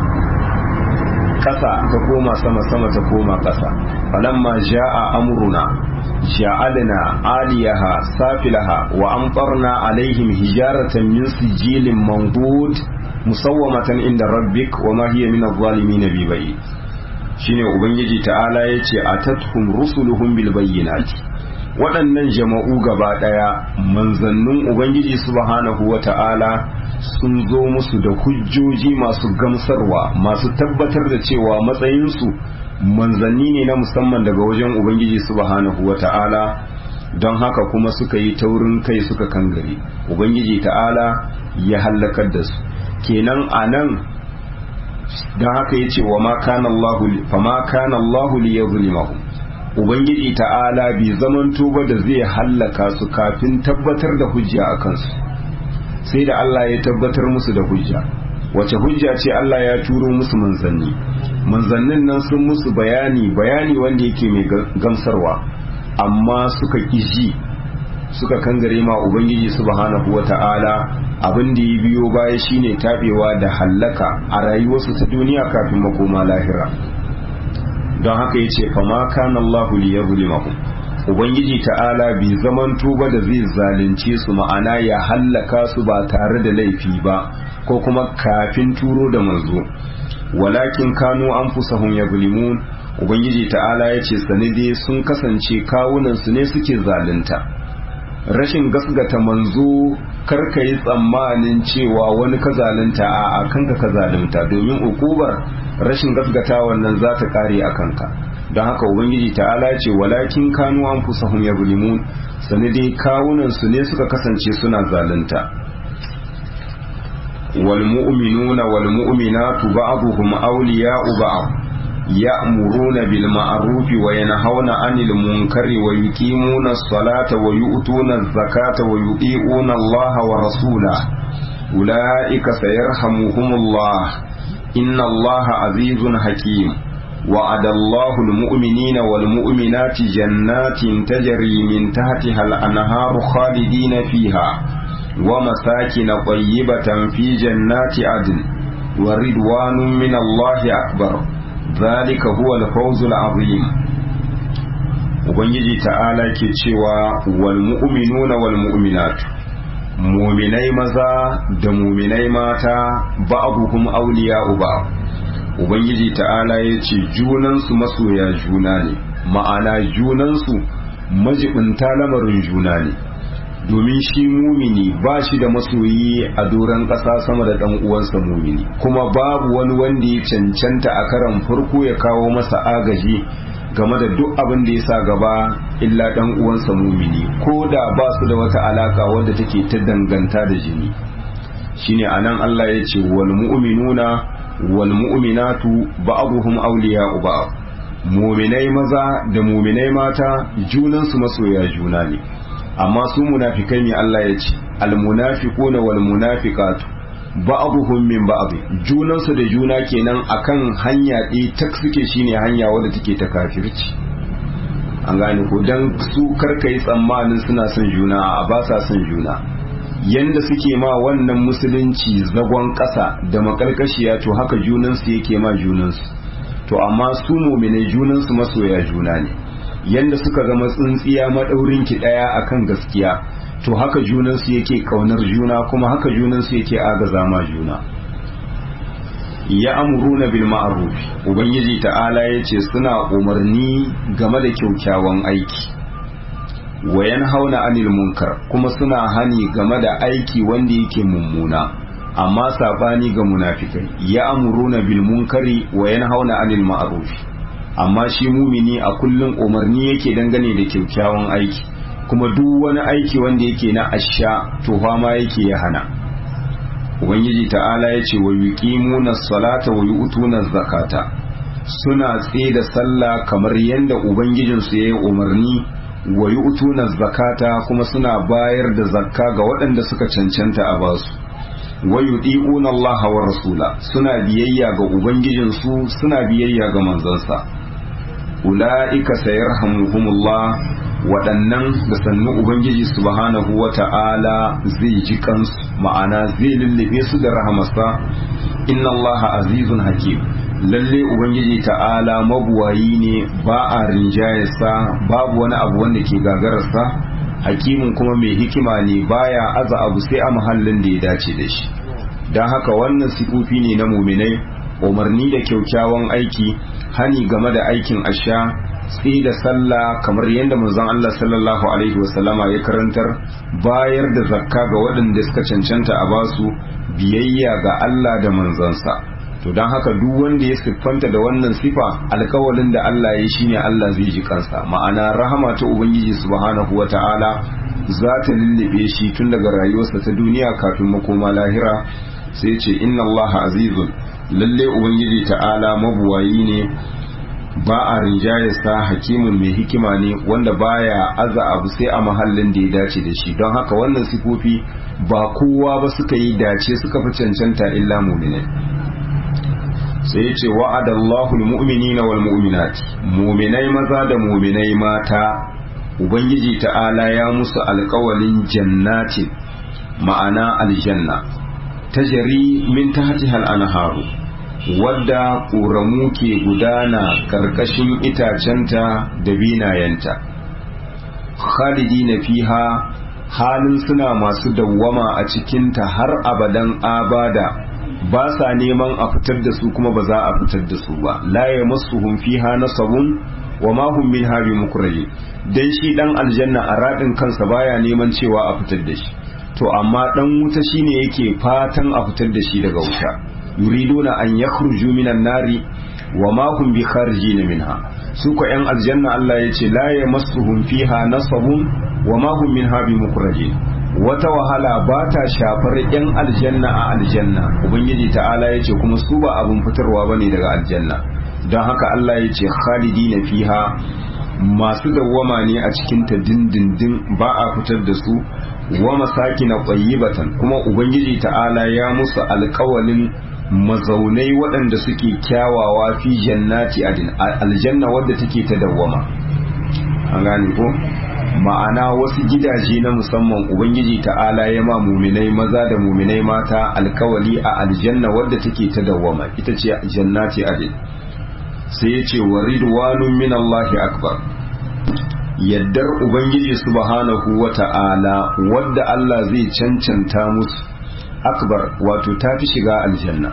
ƙasa ta koma sama sama ta koma ƙasa falamma ja'a amruna ja'alna aliyaha safilaha wa amtarna alaihim hijaratan min sijilin mandud musawwamatan inda rabbik wa ma hiya min adh-dhalimin bi bayyin shine ubangiji ta'ala yace atathum rusuluhum bil bayyinati waɗannan jama'u gaba ɗaya manzannin ubangiji subhanahu wa ta'ala sun zo musu da hujjoji masu gamsarwa masu tabbatar da cewa matsayinsu manzanni ne na musamman daga wajen ubangiji subhanahu wa ta'ala don haka kuma suka yi taurin kai suka kangare ubangiji ta'ala ya hallakar da su kenan a nan don haka ya ce wa ma kana Allahu li yadhlimahum ubangiji ta'ala bai zamanto ba da zai hallaka su kafin tabbatar da hujja a kansu sai da Allah ya tabbatar musu da hujja wace hujja ce Allah ya turo musu manzanni manzannin nan sun musu bayani bayani wanda yake mai gamsarwa amma suka ƙiji suka kangare ma ubangiji subhanahu wata'ala abin da ya biyo baya shine tabewa da hallaka a rayuwarsu ta duniya kafin makoma lahira don haka yace fama kana Allahu liyazlimahum ubangiji ta'ala bi zaman tuba da zai zalunce su ma'ana ya hallaka su ba tare da laifi ba ko kuma kafin turo da manzo walakin kanu anfusahum yazlimun ubangiji ta'ala yace sanide sun kasance kawunan su ne suke zalunta rashin gasgata manzo karka yi tsammanin cewa wani ka zalunta a kanka ka zalunta domin ukubar rashin gasgata wannan za ta kare a kanka don haka ubangiji ta'ala ce walakin kanu an fusahum ya bulimun sani dai kawunan su ne suka kasance suna zalunta wal mu'minuna wal mu'minatu ba'dhum awliya'u ba'd يأمرون بالمعروف وينهون عن المنكر ويقيمون الصلاة ويؤتون الزكاة ويطيعون الله ورسوله أولئك سيرحمهم الله إن الله عزيز حكيم وعد الله المؤمنين والمؤمنات جنات تجري من تحتها الأنهار خالدين فيها ومساكن طيبة في جنات عدن ورضوان من الله أكبر ذلك هو الفوز العظيم ubangiji ta'ala ke cewa wal mu'minuna wal mu'minat mu'minai maza da mu'minai mata ba'dhum awliya'u ba ubangiji ta'ala ya ce junansu masoya juna ne ma'ana junansu majibinta lamarin juna ne domin shi mumini ba shi da masoyi a doron ƙasa sama da ɗan uwansa mumini kuma babu wani wanda ya cancanta a karan farko ya kawo masa agaji game da duk abin da ya sa gaba illa ɗan uwansa mumini ko da ba su da wata alaka wadda take ta danganta da jini shine anan Allah ya ce wal mu'minuna wal mu'minatu ba'dhum awliya'u ba'd mu'minai maza da mu'minai mata junansu masoya juna ne amma su munafikai ne Allah ya ce almunafiquna wal munafiqatu ba'dhum min ba'd junan su da juna kenan akan hanya ɗaya tak suke shine hanya wadda take ta kafirci an gane ko dan su karkai tsammanin suna son juna a ba sa son juna yanda suke ma wannan musulunci zagon ƙasa da makarkashiya to haka junansu yake ma junansu to amma su muminai junansu masoya juna ne yanda suka zama tsintsiya maɗaurin ki ɗaya akan gaskiya to haka junansu yake ƙaunar juna kuma haka junansu yake agaza ma juna ya amuruna bil ma'ruf ubangiji ta'ala yace suna umarni game da kyaukyawan aiki wa yanhauna anil munkar kuma suna hani game da aiki wanda yake mummuna amma sabani ga munafikai ya amuruna bil munkari wa yanhauna anil ma'ruf amma shi mumini a kullum umarni yake dangane da kyaukyawan aiki kuma duk wani aiki wanda yake na asha to ma yake ya hana ubangiji ta'ala ya ce wa yuqimuna salata wa yu'tuna zakata suna tsaye da sallah kamar yadda ubangijinsu ya yi umarni wa yu'tuna zakata kuma suna bayar da zakka ga waɗanda suka cancanta a basu wa yudi'una Allah wa rasula suna biyayya ga ubangijinsu suna biyayya ga manzansa ula'ika sayarhamuhumullah waɗannan da sannu ubangiji subhanahu wa ta'ala zai ji kansu ma'ana zai lullube su da rahamarsa inna allaha azizun hakim lalle ubangiji ta'ala mabuwayi ne ba a rinjayarsa babu wani abu wanda ke gagararsa hakimin kuma mai hikima ne baya aza abu sai a mahallin da ya dace da shi don haka wannan sifofi ne na muminai umarni da kyaukyawan aiki hani game da aikin asha tsi da sallah kamar yadda manzon Allah sallallahu alaihi wasallama ya karantar bayar da zakka ga waɗanda suka cancanta a basu biyayya ga Allah da manzansa to don haka duk wanda ya siffanta da wannan sifa alkawalin da Allah ya shine Allah zai ji kansa ma'ana rahama ta ubangiji subhanahu wata'ala za ta lullube shi tun daga rayuwarsa ta duniya kafin makoma lahira sai ce inna Allah azizun lalle ubangiji ta'ala mabuwayi ne ba a rinjayarsa hakimin mai hikima ne wanda baya aza abu sai a mahallin da ya dace da shi don haka wannan sifofi ba kowa ba suka yi dace suka fi cancanta illa muminai sai ya ce wa'adallahu almu'minina wal mu'minat muminai maza da muminai mata ubangiji ta'ala ya musu alkawalin jannatin ma'ana aljanna tajari min tahtiha al-anharu wadda ƙoramu ke gudana ƙarƙashin itacenta da binayenta khalidi na fiha halin suna masu dawwama a cikinta har abadan abada ba sa neman a fitar da su kuma ba za a fitar da su ba la ya masu fiha nasabun wa ma hum min habi mukraji dan shi dan aljanna a radin kansa baya neman cewa a fitar da shi to amma dan wuta shine yake fatan a fitar da shi daga wuta yuriduna an yakhruju minan nari wa ma hum bi kharijin minha su ko yan aljanna Allah yace la yamassuhum fiha nasabun wa ma hum minha bi mukhrajin wata wahala ba ta shafar yan aljanna a aljanna ubangiji ta'ala yace kuma su ba abun fitarwa bane daga aljanna don haka Allah yace khalidina fiha masu dawwama ne a cikin ta dindindin ba a fitar da su wa masakina tayyibatan kuma ubangiji ta'ala ya musu alƙawalin mazaunai waɗanda suke kyawawa fi jannati adin aljanna wadda take ta dawwama an gane ko ma'ana wasu gidaje na musamman ubangiji ta'ala ya ma muminai maza da muminai mata alkawali a aljanna wadda take ta dawwama ita ce jannati adin sai ya ce wa ridwanun min Allahi akbar yaddar ubangiji subhanahu wa ta'ala wadda Allah zai cancanta musu akbar wato ta fi shiga aljanna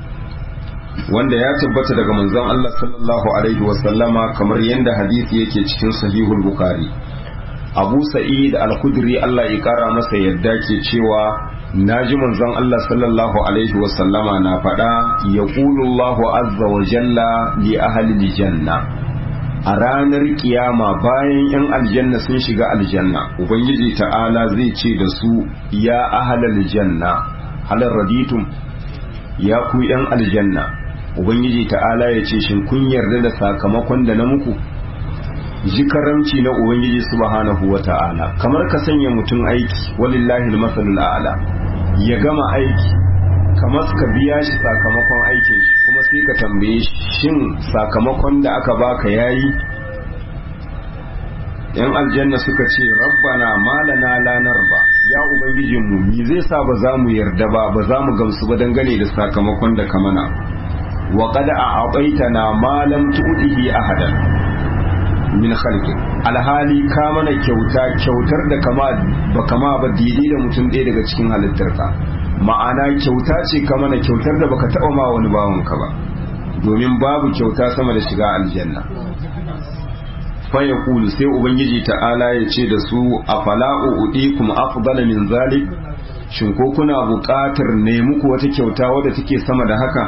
wanda ya tabbata daga manzon Allah sallallahu alaihi wasallama kamar yadda hadisi yake cikin sahihul bukhari abu sa'id al-khudri Allah ya kara masa yadda ke cewa naji manzon Allah sallallahu alaihi wasallama na faɗa yaqulu Allahu azza wa jalla li ahli janna a ranar kiyama bayan 'yan aljanna sun shiga aljanna ubangiji ta'ala zai ce da su ya ahalal janna halar raditum ya ku 'yan aljanna ubangiji ta'ala ya ce shin kun yarda da sakamakon da na muku ji karamci na ubangiji subhanahu wa ta'ala kamar ka sanya mutum aiki walillahi masalul a'la ya gama aiki kamar ka biya shi sakamakon aikin shi kuma sai ka tambaye shin sakamakon da aka baka yayi yan aljanna suka ce rabbana malana lanar ba ya ubangijinmu mi zai sa ba za mu yarda ba ba za mu gamsu ba dangane da sakamakon da ka mana wa qad a'taytana ma lam tu'tihi ahadan min khalqi alhali ka mana kyauta kyautar da kama ba kama ba daidai da mutum ɗaya daga cikin halittarka ma'ana kyauta ce ka mana kyautar da baka taɓa ma wani bawanka ba domin babu kyauta sama da shiga aljanna fa yaqulu sai ubangiji ta'ala ya ce da su afala'u udikum afdala min zalik shin ko kuna buƙatar ne muku wata kyauta wadda take sama da haka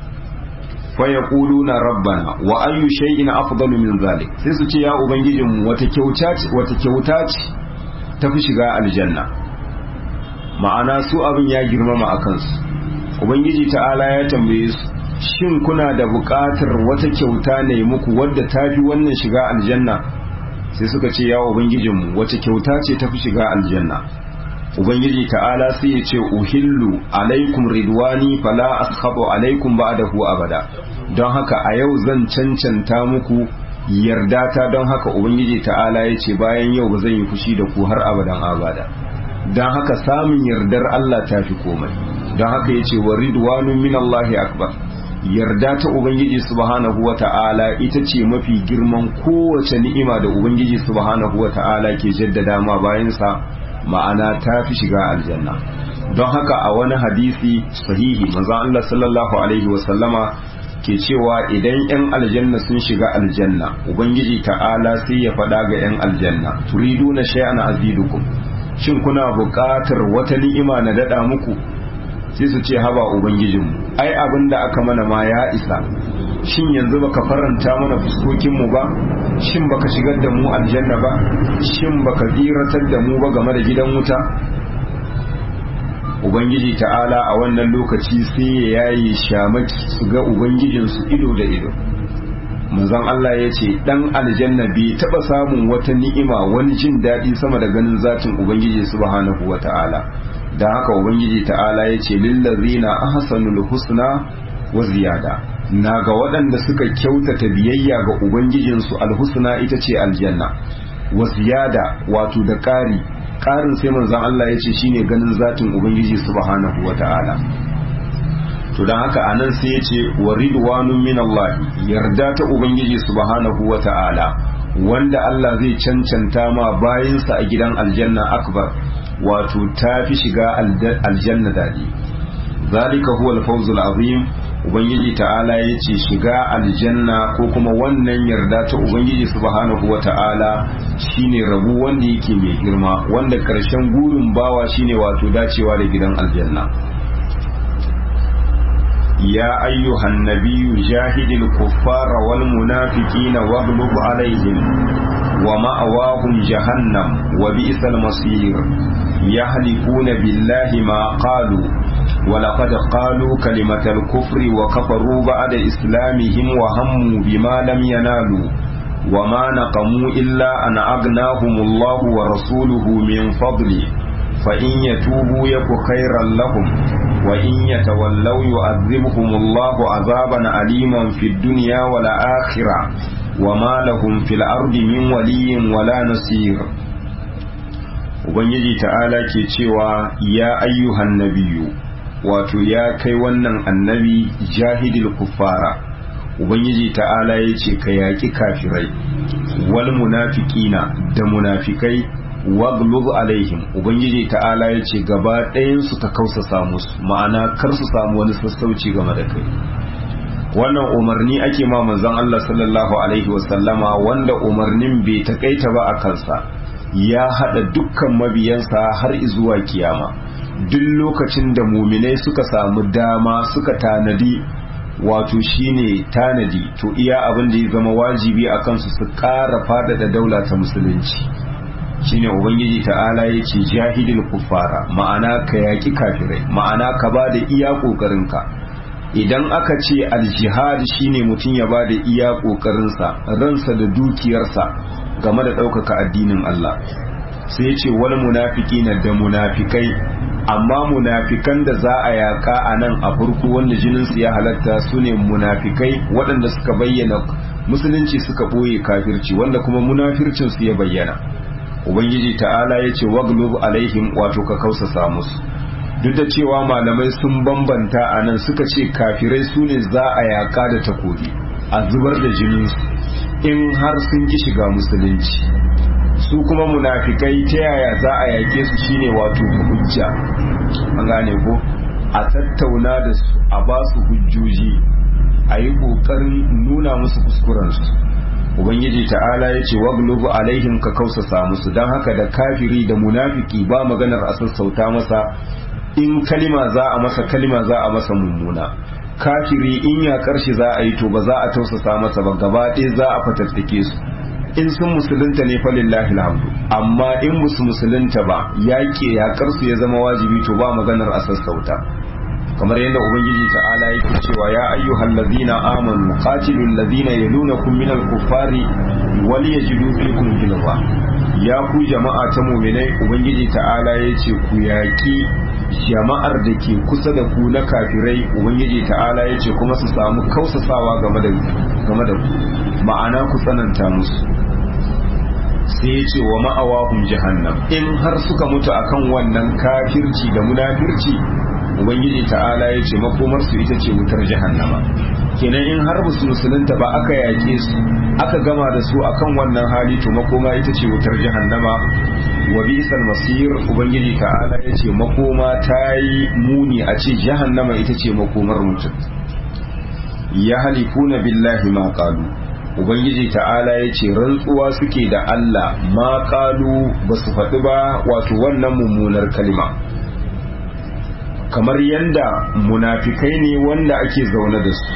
fa yaquluna rabbana wa ayyu shay'in afdalu min zalik sai su ce ya ubangijinmu wata kyauta ce wata kyauta ce tafi shiga aljanna ma'ana su abin ya girmama a kansu ubangiji ta'ala ya tambaye su shin kuna da buƙatar wata kyauta ne muku wadda ta fi wannan shiga aljanna sai suka ce ya ubangijinmu wata kyauta ce ta fi shiga aljanna ubangiji ta'ala sai ya ce uhillu alaikum ridwani fala ashabu alaikum ba'dahu abada don haka a yau zan cancanta muku yarda ta don haka ubangiji ta'ala ya ce bayan yau ba zan yi fushi da ku har abadan abada don haka samun yardar Allah ta fi komai don haka ya ce wa ridwanun min Allahi akbar yarda ta ubangiji subhanahu wa ta'ala ita ce mafi girman kowace ni'ima da ubangiji subhanahu wa ta'ala ke jaddada ma bayansa ma'ana ta fi shiga aljanna don haka a wani hadisi sahihi manzon Allah sallallahu alaihi wa sallama ke cewa idan 'yan aljanna sun shiga aljanna ubangiji ta'ala sai ya faɗa ga 'yan aljanna turiduna shay'an azidukum shin kuna buƙatar wata ni'ima na daɗa muku sai su ce haba ubangijinmu ai abin da aka mana ma ya isa shin yanzu baka faranta mana fuskokinmu ba shin baka shigar da mu aljanna ba shin baka ziratar da mu ba game da gidan wuta ubangiji ta'ala a wannan lokaci sai ya yayi shamaki su ga ubangijinsu ido da ido manzon Allah ya ce dan aljanna bai taba samun wata ni'ima wani jin daɗi sama da ganin zatin ubangiji subhanahu wata'ala da haka ubangiji ta'ala ya ce lillazina ahsanul husna wa ziyada na ga waɗanda suka kyautata biyayya ga ubangijinsu alhusna ita ce aljanna wa ziyada wato da ƙari ƙarin sai manzon Allah ya ce shine ganin zatin ubangiji subhanahu wata'ala to don haka anan sai ya ce wa ridwanun min Allah yarda ta ubangiji subhanahu wa ta'ala wanda Allah zai cancanta ma bayinsa a gidan aljanna akbar wato ta fi shiga aljanna dadi zalika huwa al-fawzul azim ubangiji ta'ala ya ce shiga aljanna ko kuma wannan yarda ta ubangiji subhanahu wa ta'ala shine rabu wanda yake mai girma wanda karshen gurin bawa shine wato dacewa da gidan aljanna يا أيها النبي جاهد الكفار والمنافقين واغلب عليهم ومأواهم جهنم وبئس المصير يهلكون بالله ما قالوا ولقد قالوا كلمة الكفر وكفروا بعد إسلامهم وهموا بما لم ينالوا وما نقموا إلا أن أغناهم الله ورسوله من فضله فإن يتوبوا يك خيرا لهم وإن يتولوا يعذبهم الله عذابا أليما في الدنيا والآخرة وما لهم في الأرض من ولي ولا نصير Ubangiji ta'ala ke cewa ya ayyuhan nabiyu wato ya kai wannan annabi jahidil kuffara Ubangiji ta'ala ya ce ka yaƙi kafirai wal munafiqina da munafikai waglub alaihim ubangiji ta'ala ya ce gaba ɗayansu ta kausasa musu ma'ana kar su samu wani sassauci game da kai wannan umarni ake ma manzon Allah sallallahu alaihi wasallama wanda umarnin bai takaita ba a kansa ya hada dukkan mabiyansa har zuwa kiyama duk lokacin da muminai suka samu dama suka tanadi wato shine tanadi to iya abin da ya zama wajibi a kansu su ƙara faɗaɗa daula ta musulunci shine ubangiji ta'ala ya ce jahidil kuffara ma'ana ka yaki kafirai ma'ana ka ba da iya ƙoƙarinka idan aka ce aljihad shine mutum ya ba da iya ƙoƙarinsa ransa da dukiyarsa game da ɗaukaka addinin Allah sai ya ce wani munafiki na da munafikai amma munafikan da za a yaƙa a nan a farko wanda jininsu ya halatta su ne munafikai waɗanda suka bayyana musulunci suka ɓoye kafirci wanda kuma munafircinsu ya bayyana ubangiji ta'ala ya ce waglub alaihim wato ka kausasa musu duk da cewa malamai sun bambanta a nan suka ce kafirai su ne za a yaka da takobi a zubar da jininsu in har sun ki shiga musulunci su kuma munafikai ta yaya za a yake su shine wato ta hujja an gane ko a tattauna da su a ba su hujjoji a yi ƙoƙarin nuna musu kuskurensu ubangiji ta'ala ya ce waglubu alaihim ka kausasa musu don haka da kafiri da munafiki ba maganar a sassauta masa in kalima za a masa kalima za a masa mummuna kafiri in ya karshe za a yi to ba za a tausasa masa ba gaba ɗaya za a fatattake su in sun musulunta ne fa lillahi alhamdu amma in musu musulunta ba yaƙi yaƙar su ya zama wajibi to ba maganar a sassauta kamar yadda ubangiji ta'ala yake cewa ya ayyuhal ladina amanu qatilul ladina yalunakum minal kuffari wal yajidu fikum ghilza ya ku jama'a ta mu'minai ubangiji ta'ala yace ku yaki jama'ar da ke kusa da ku na kafirai ubangiji ta'ala yace kuma su samu kausasawa game da game da ku ma'ana ku tsananta musu sai ya ce wa ma'awahum jahannam in har suka mutu akan wannan kafirci da munafirci ubangiji ta'ala ya ce makomarsu ita ce wutar jahannama kenan in har musu musulunta ba aka yake su aka gama da su akan wannan hali to makoma ita ce wutar jahannama wa bisal masir ubangiji ta'ala ya ce makoma ta yi muni a ce jahannama ita ce makomar mutum ya halifuna billahi ma qalu ubangiji ta'ala ya ce rantsuwa suke da Allah ma qalu ba su faɗi ba wato wannan mummunar kalima kamar yadda munafikai ne wanda ake zaune da su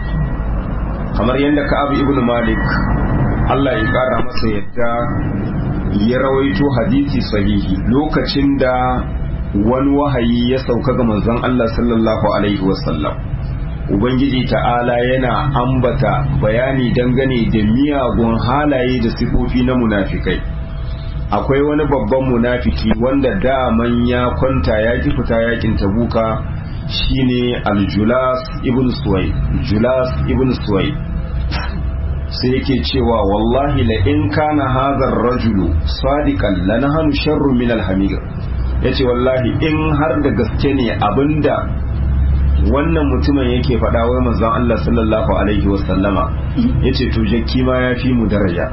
kamar yadda ka'ab ibn malik Allah ya kara masa yadda ya rawaito hadisi sahihi lokacin da wani wahayi ya sauka ga manzon Allah sallallahu alaihi wasallam ubangiji ta'ala yana ambata bayani dangane da miyagun halaye da sifofi na munafikai akwai wani babban munafiki wanda daman ya kwanta ya ki fita yakin tabuka shine aljulas ibn suwai julas ibn suwai sai yake cewa wallahi la in kana hadha ar-rajulu sadiqan lanahanu sharru min al-hamir yace wallahi in har da gaske ne abinda wannan mutumin yake faɗa wai manzon Allah sallallahu alaihi wasallama yace to jakki ma yafi mu daraja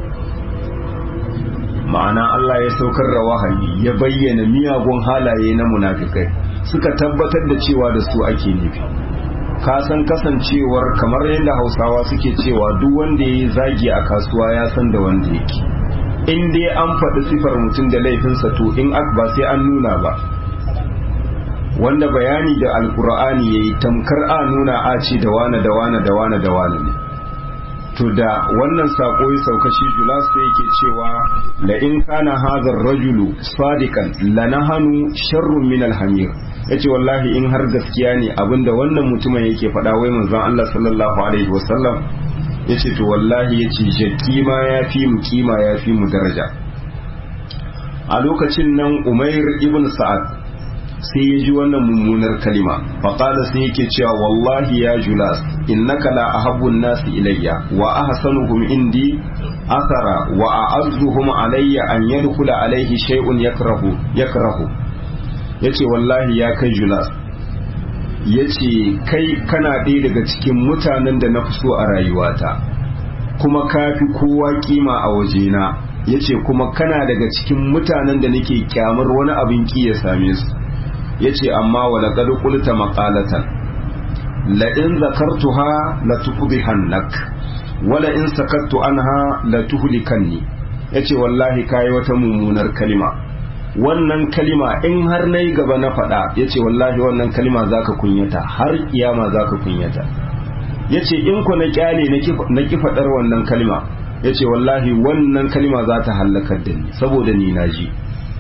ma'ana Allah ya saukar da wahayi ya bayyana miyagun halaye na munafikai suka tabbatar da cewa da su ake nufi ka san kasancewar kamar yadda hausawa suke cewa duk wanda ya yi zagi a kasuwa ya san da wanda yake in dai an faɗi sifar mutum da laifinsa to in ba sai an nuna ba wanda bayani da alkur'ani ya yi tamkar a nuna a ce da wane da wane da wane da wane ne to da wannan sako ya sauka shi julas sai yake cewa la in kana hadha rajulu sadiqan lanahanu sharrun min alhamir yace wallahi in har gaskiya ne abinda wannan mutumin yake faɗa wai manzon Allah sallallahu alaihi wasallam yace to wallahi yace jakki ma yafi mu kima yafi mu daraja a lokacin nan Umair ibn Sa'ad sai ya ji wannan mummunar kalima faƙada sai yake cewa wallahi ya julas innaka la ahabbun nasi ilayya wa ahsanuhum indi athara wa a'azzuhum alayya an yadkhula alayhi shay'un yakrahu yakrahu yace wallahi ya kai julas yace kai kana ɗaya daga cikin mutanen da na fi so a rayuwata kuma ka fi kowa kima a wajena yace kuma kana daga cikin mutanen da nake kyamar wani abin ki ya same su ya ce amma wala ƙadu ƙulta maƙalatan la'in zakartuha la tuqdihannak wala in sakattu anha la tuhlikanni yace wallahi kai wata mummunar kalima wannan kalima in har nayi gaba na faɗa yace wallahi wannan kalima zaka kunyata har kiyama zaka kunyata yace in ku na kyale na ki faɗar wannan kalima yace wallahi wannan kalima za ta halakar da ni saboda ni naji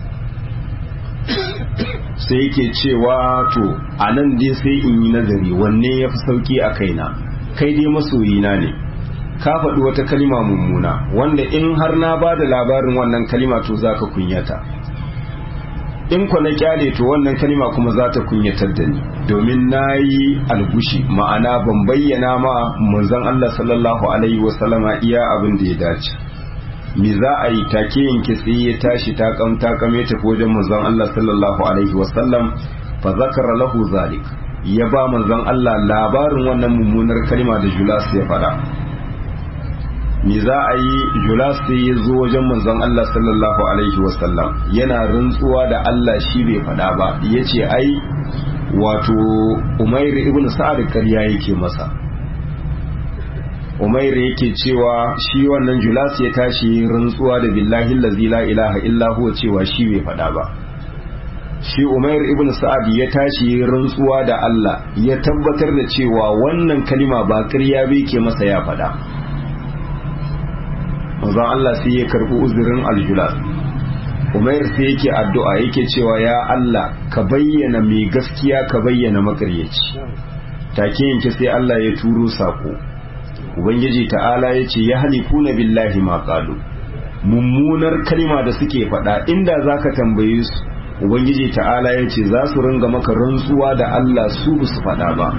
sai yake cewa to a nan dai sai in yi nazari wanne ya fi sauki a kaina kai dai masoyina ne ka faɗi wata kalima mummuna wanda in har na ba da labarin wannan kalima to za ka kunyata in ku na kyale to wannan kalima kuma za ta kunyatar da ni domin na yi algushi ma'ana ban bayyana ma manzon Allah sallallahu alaihi wasallama iya abin da ya dace me za a yi take yanke tsaye ya tashi takam takame tafi wajen manzon Allah sallallahu alaihi wasallam fa zakara lahu zalik ya ba manzon Allah labarin wannan mummunar kalma da Julas ya faɗa me za a yi Julas sai ya zo wajen manzon Allah sallallahu alaihi wasallam yana rantsuwa da Allah shi bai faɗa ba yace ai wato Umair ibn Sa'ad ƙarya yake masa umair yake cewa shi wannan julas ya tashi rantsuwa da billahi allazi la ilaha illa huwa cewa shi bai faɗa ba shi umair ibn sa'ad ya tashi rantsuwa da Allah ya tabbatar da cewa wannan kalima ba ƙarya bai ke masa ya faɗa manzon Allah sai ya karɓi uzurin aljulas umair sai yake addu'a yake cewa ya Allah ka bayyana mai gaskiya ka bayyana makaryaci take yanke sai Allah ya turo sako ubangiji ta'ala ya ce ya halifuna billahi ma qalu mummunar kalma da suke faɗa inda zaka tambaye su ubangiji ta'ala ya ce za su ringa maka rantsuwa da Allah su ba su faɗa ba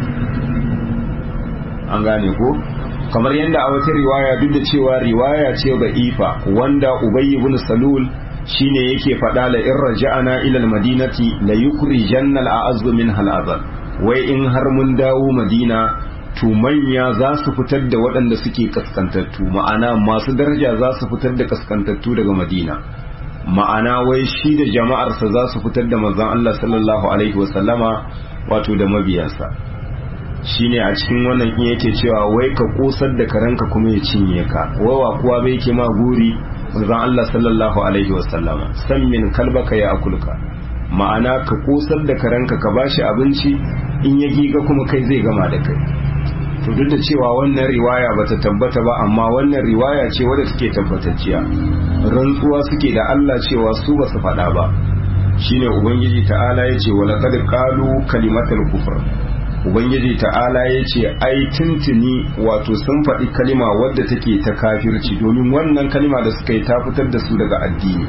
an gane ko kamar yadda a wata riwaya duk da cewa riwaya ce ba ifa wanda ubayy ibn salul shine yake faɗa la in raja'ana ila al-madinati la yukhrijanna al-a'azzu min hal wai in har mun dawo madina to manya za su fitar da waɗanda suke kaskantattu ma'ana masu daraja za su fitar da kaskantattu daga madina ma'ana wai shi da jama'arsa za su fitar da manzon Allah sallallahu alaihi wasallama wato da mabiyansa shine a cikin wannan in yake cewa wai ka kosar da karanka kuma ya cinye ka wawa kuwa bai ke ma guri manzon Allah sallallahu alaihi wasallama san min kalbaka ya akulka ma'ana ka kosar da karanka ka bashi abinci in ya giga kuma kai zai gama da kai to duk da cewa wannan riwaya bata tabbata ba amma wannan riwaya ce wadda suke tabbatacciya rantsuwa suke da Allah cewa su ba su faɗa ba shine ubangiji ta'ala ya ce wala qad qalu kalimatal kufr ubangiji ta'ala ya ce ai tuntuni wato sun faɗi kalima wadda take ta kafirci domin wannan kalima da suka yi ta fitar da su daga addini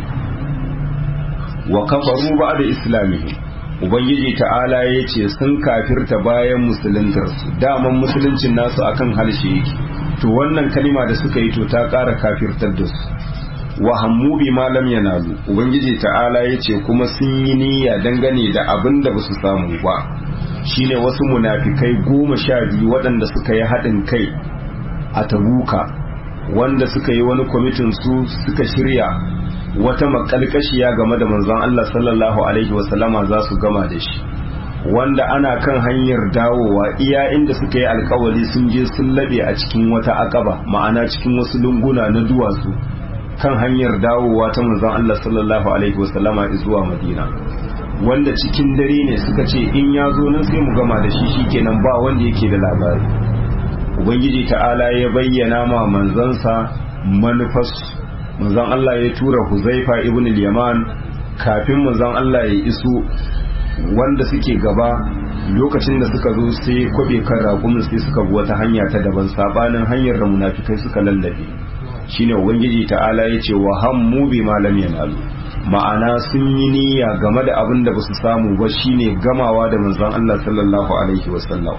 wa kafaru ba da islamihi ubangiji ta'ala ya ce sun kafirta bayan musuluntarsu daman musuluncin nasu akan harshe yake to wannan kalima da suka yi to ta ƙara kafirtar da su wa hammu bi ma lam yanalu ubangiji ta'ala ya ce kuma sun yi niyya dangane da abin da ba su samu ba shine wasu munafikai goma sha biyu waɗanda suka yi haɗin kai a tabuka wanda suka yi wani kwamitin su suka shirya wata makalkashiya game da manzon Allah sallallahu alaihi wasallama za su gama da shi wanda ana kan hanyar dawowa iya inda suka yi alkawari sun je sun laɓe a cikin wata akaba ma'ana cikin wasu lunguna na duwatsu kan hanyar dawowa ta manzon Allah sallallahu alaihi wasallama zuwa Madina wanda cikin dare ne suka ce in ya zo nan sai mu gama da shi shikenan ba wanda yake da labari ubangiji ta'ala ya bayyana ma manzansa manufas manzon Allah ya tura Huzaifa ibn al-Yaman kafin manzon Allah ya iso wanda suke gaba lokacin da suka zo sai kwabe kan raƙumin sai suka bi wata hanya ta daban sabanin hanyar da munafikai suka lallabe shine ubangiji ta'ala ya ce wa hammu bi malam yanalu ma'ana sun yi niyya game da abin da basu samu ba shine gamawa da manzon Allah sallallahu alaihi wasallam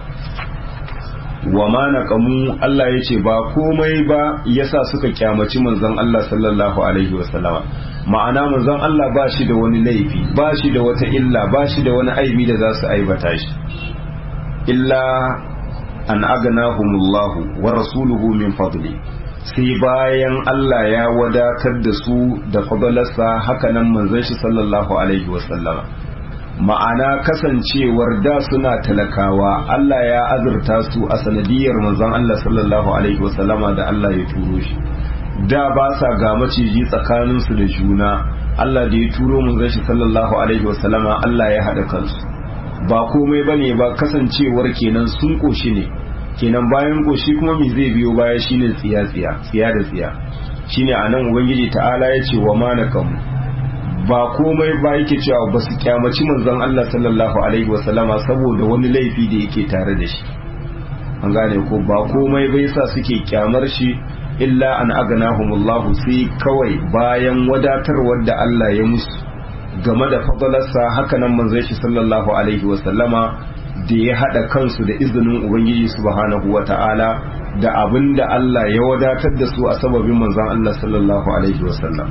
wa ma naqamu Allah ya ce ba komai ba yasa suka kyamaci manzon Allah sallallahu alaihi wasallam ma'ana manzon Allah ba shi da wani laifi ba shi da wata illa ba shi da wani aibi da za su aibata shi illa an aganahumullahu wa rasuluhu min fadli sai bayan Allah ya wadatar da su da fadalarsa hakanan manzon shi sallallahu alaihi wasallama ma'ana kasancewar da suna talakawa Allah ya azurta su a sanadiyar manzon Allah sallallahu alaihi wasallama da Allah ya turo shi da ba sa ga maciji tsakaninsu da juna Allah da ya turo manzon shi sallallahu alaihi wasallama Allah ya haɗa kansu ba komai bane ba kasancewar kenan sun koshi ne kenan bayan koshi kuma me zai biyo baya shine tsiya tsiya tsiya da tsiya shine anan ubangiji ta'ala ya ce wa manakamu ba komai ba yake cewa ba su kyamaci manzon Allah sallallahu alaihi wasallama saboda wani laifi da yake tare da shi an gane ko ba komai bai sa suke kyamar shi illa an aganahumullahu sai kawai bayan wadatarwar da Allah ya musu game da fadalarsa hakanan manzon shi sallallahu alaihi wasallama da ya haɗa kansu da izinin Ubangiji subhanahu wa ta'ala da abin da Allah ya wadatar da su a sababin manzan Allah sallallahu Alaihi wasallam.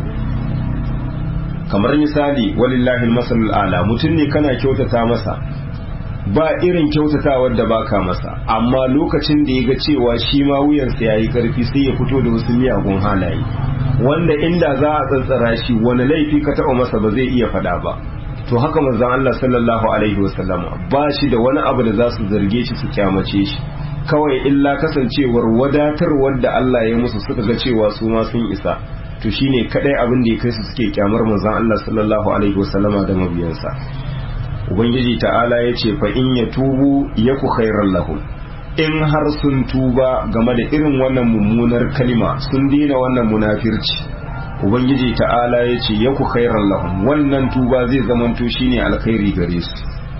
kamar misali walillahi masalul ala mutum ne kana kyautata masa ba irin kyautatawar da baka masa amma lokacin da ya ga cewa shi ma wuyansa ya yi ƙarfi sai ya fito da wasu miyagun halaye wanda inda za a tsantsara shi wani laifi ka taɓa masa ba zai iya faɗa ba to haka manzon Allah sallallahu alaihi wasallama ba shi da wani abu da za su zarge shi su kyamace shi kawai illa kasancewar wadatarwar da Allah ya musu suka ga cewa su ma sun isa to shine kadai abin da ya kai su suke kyamar manzon Allah sallallahu alaihi wasallama da mabiyansa ubangiji ta'ala ya ce fa in ya tubu yaku khairan lahum in har sun tuba game da irin wannan mummunar kalima sun dina wannan munafirci ubangiji ta'ala ya ce ya ku khairan lahum wannan tuba zai zamanto shine alkhairi gare su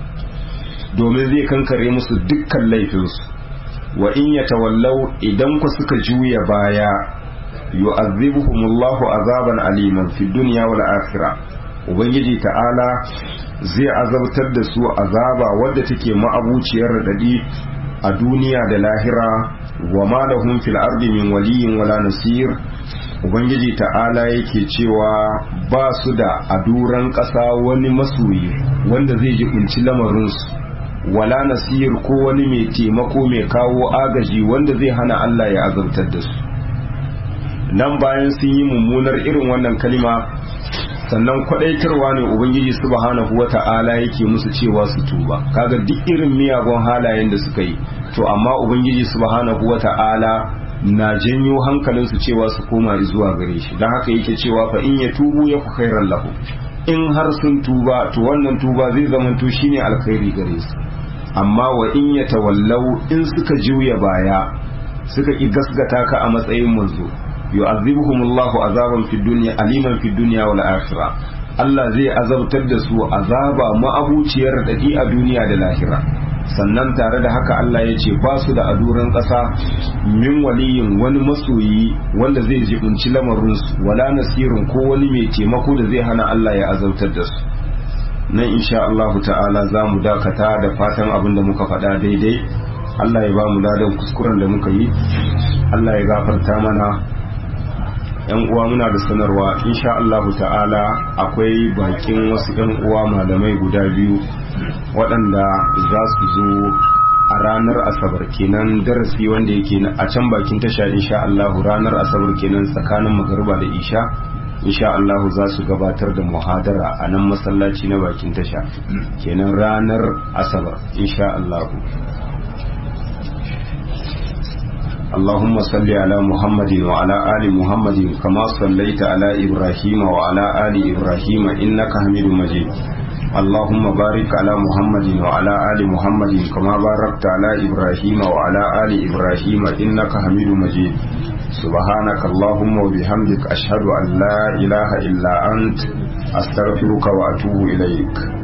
domin zai kankare musu dukkan laifinsu wa in ya tawallau idan ku suka juya baya yu'azzibuhumullahu azaban aliman fi dunya wal akhirah ubangiji ta'ala zai azabtar da su azaba wadda take ma'abuciyar radadi a duniya da lahira wa ma lahum fil ardi min waliyyin wala nasir ubangiji ta'ala yake cewa ba su da a duran ƙasa wani masoyi wanda zai ji kunci lamarinsu wala nasir ko wani mai taimako mai kawo agaji wanda zai hana Allah ya azabtar da su nan bayan sun yi mummunar irin wannan kalima sannan kwadaitarwa ne ubangiji subhanahu wata'ala yake musu cewa su tuba kaga duk irin miyagun halayen da suka yi to amma ubangiji subhanahu wata'ala na janyo hankalinsu cewa su koma zuwa gare shi don haka yake cewa fa in ya tubu ya ku khairan lahu in har sun tuba to wannan tuba zai zamanto shine alkhairi gare su amma wa in ya tawallau in suka juya baya suka ki gasgata ka a matsayin manzo yu'azzibuhumullahu azaban fid dunya aliman fid dunya wal akhirah Allah zai azabtar da su azaba ma'abuciyar dadi a duniya da lahira sannan tare da haka Allah ya ce ba su da aduran ƙasa min waliyin wani masoyi wanda zai jibinci lamarinsu wala nasirin ko wani mai taimako da zai hana Allah ya azautar da su nan insha Allah ta'ala za mu dakata da fatan abin da muka faɗa daidai Allah ya ba mu ladan kuskuren da muka yi Allah ya gafarta mana yan uwa muna da sanarwa insha Allah ta'ala akwai bakin wasu yan uwa malamai guda biyu waɗanda za su zo a ranar asabar kenan darasi wanda yake a can bakin tasha insha Allah ranar asabar kenan tsakanin magariba da isha insha Allah za su gabatar da muhadara a nan masallaci na bakin tasha kenan ranar asabar insha Allah اللهم صل على محمد وعلى آل محمد كما صليت على إبراهيم وعلى آل إبراهيم إنك حميد مجيد اللهم بارك على محمد وعلى آل محمد كما باركت على إبراهيم وعلى آل إبراهيم إنك حميد مجيد سبحانك اللهم وبحمدك أشهد أن لا إله إلا أنت أستغفرك وأتوب إليك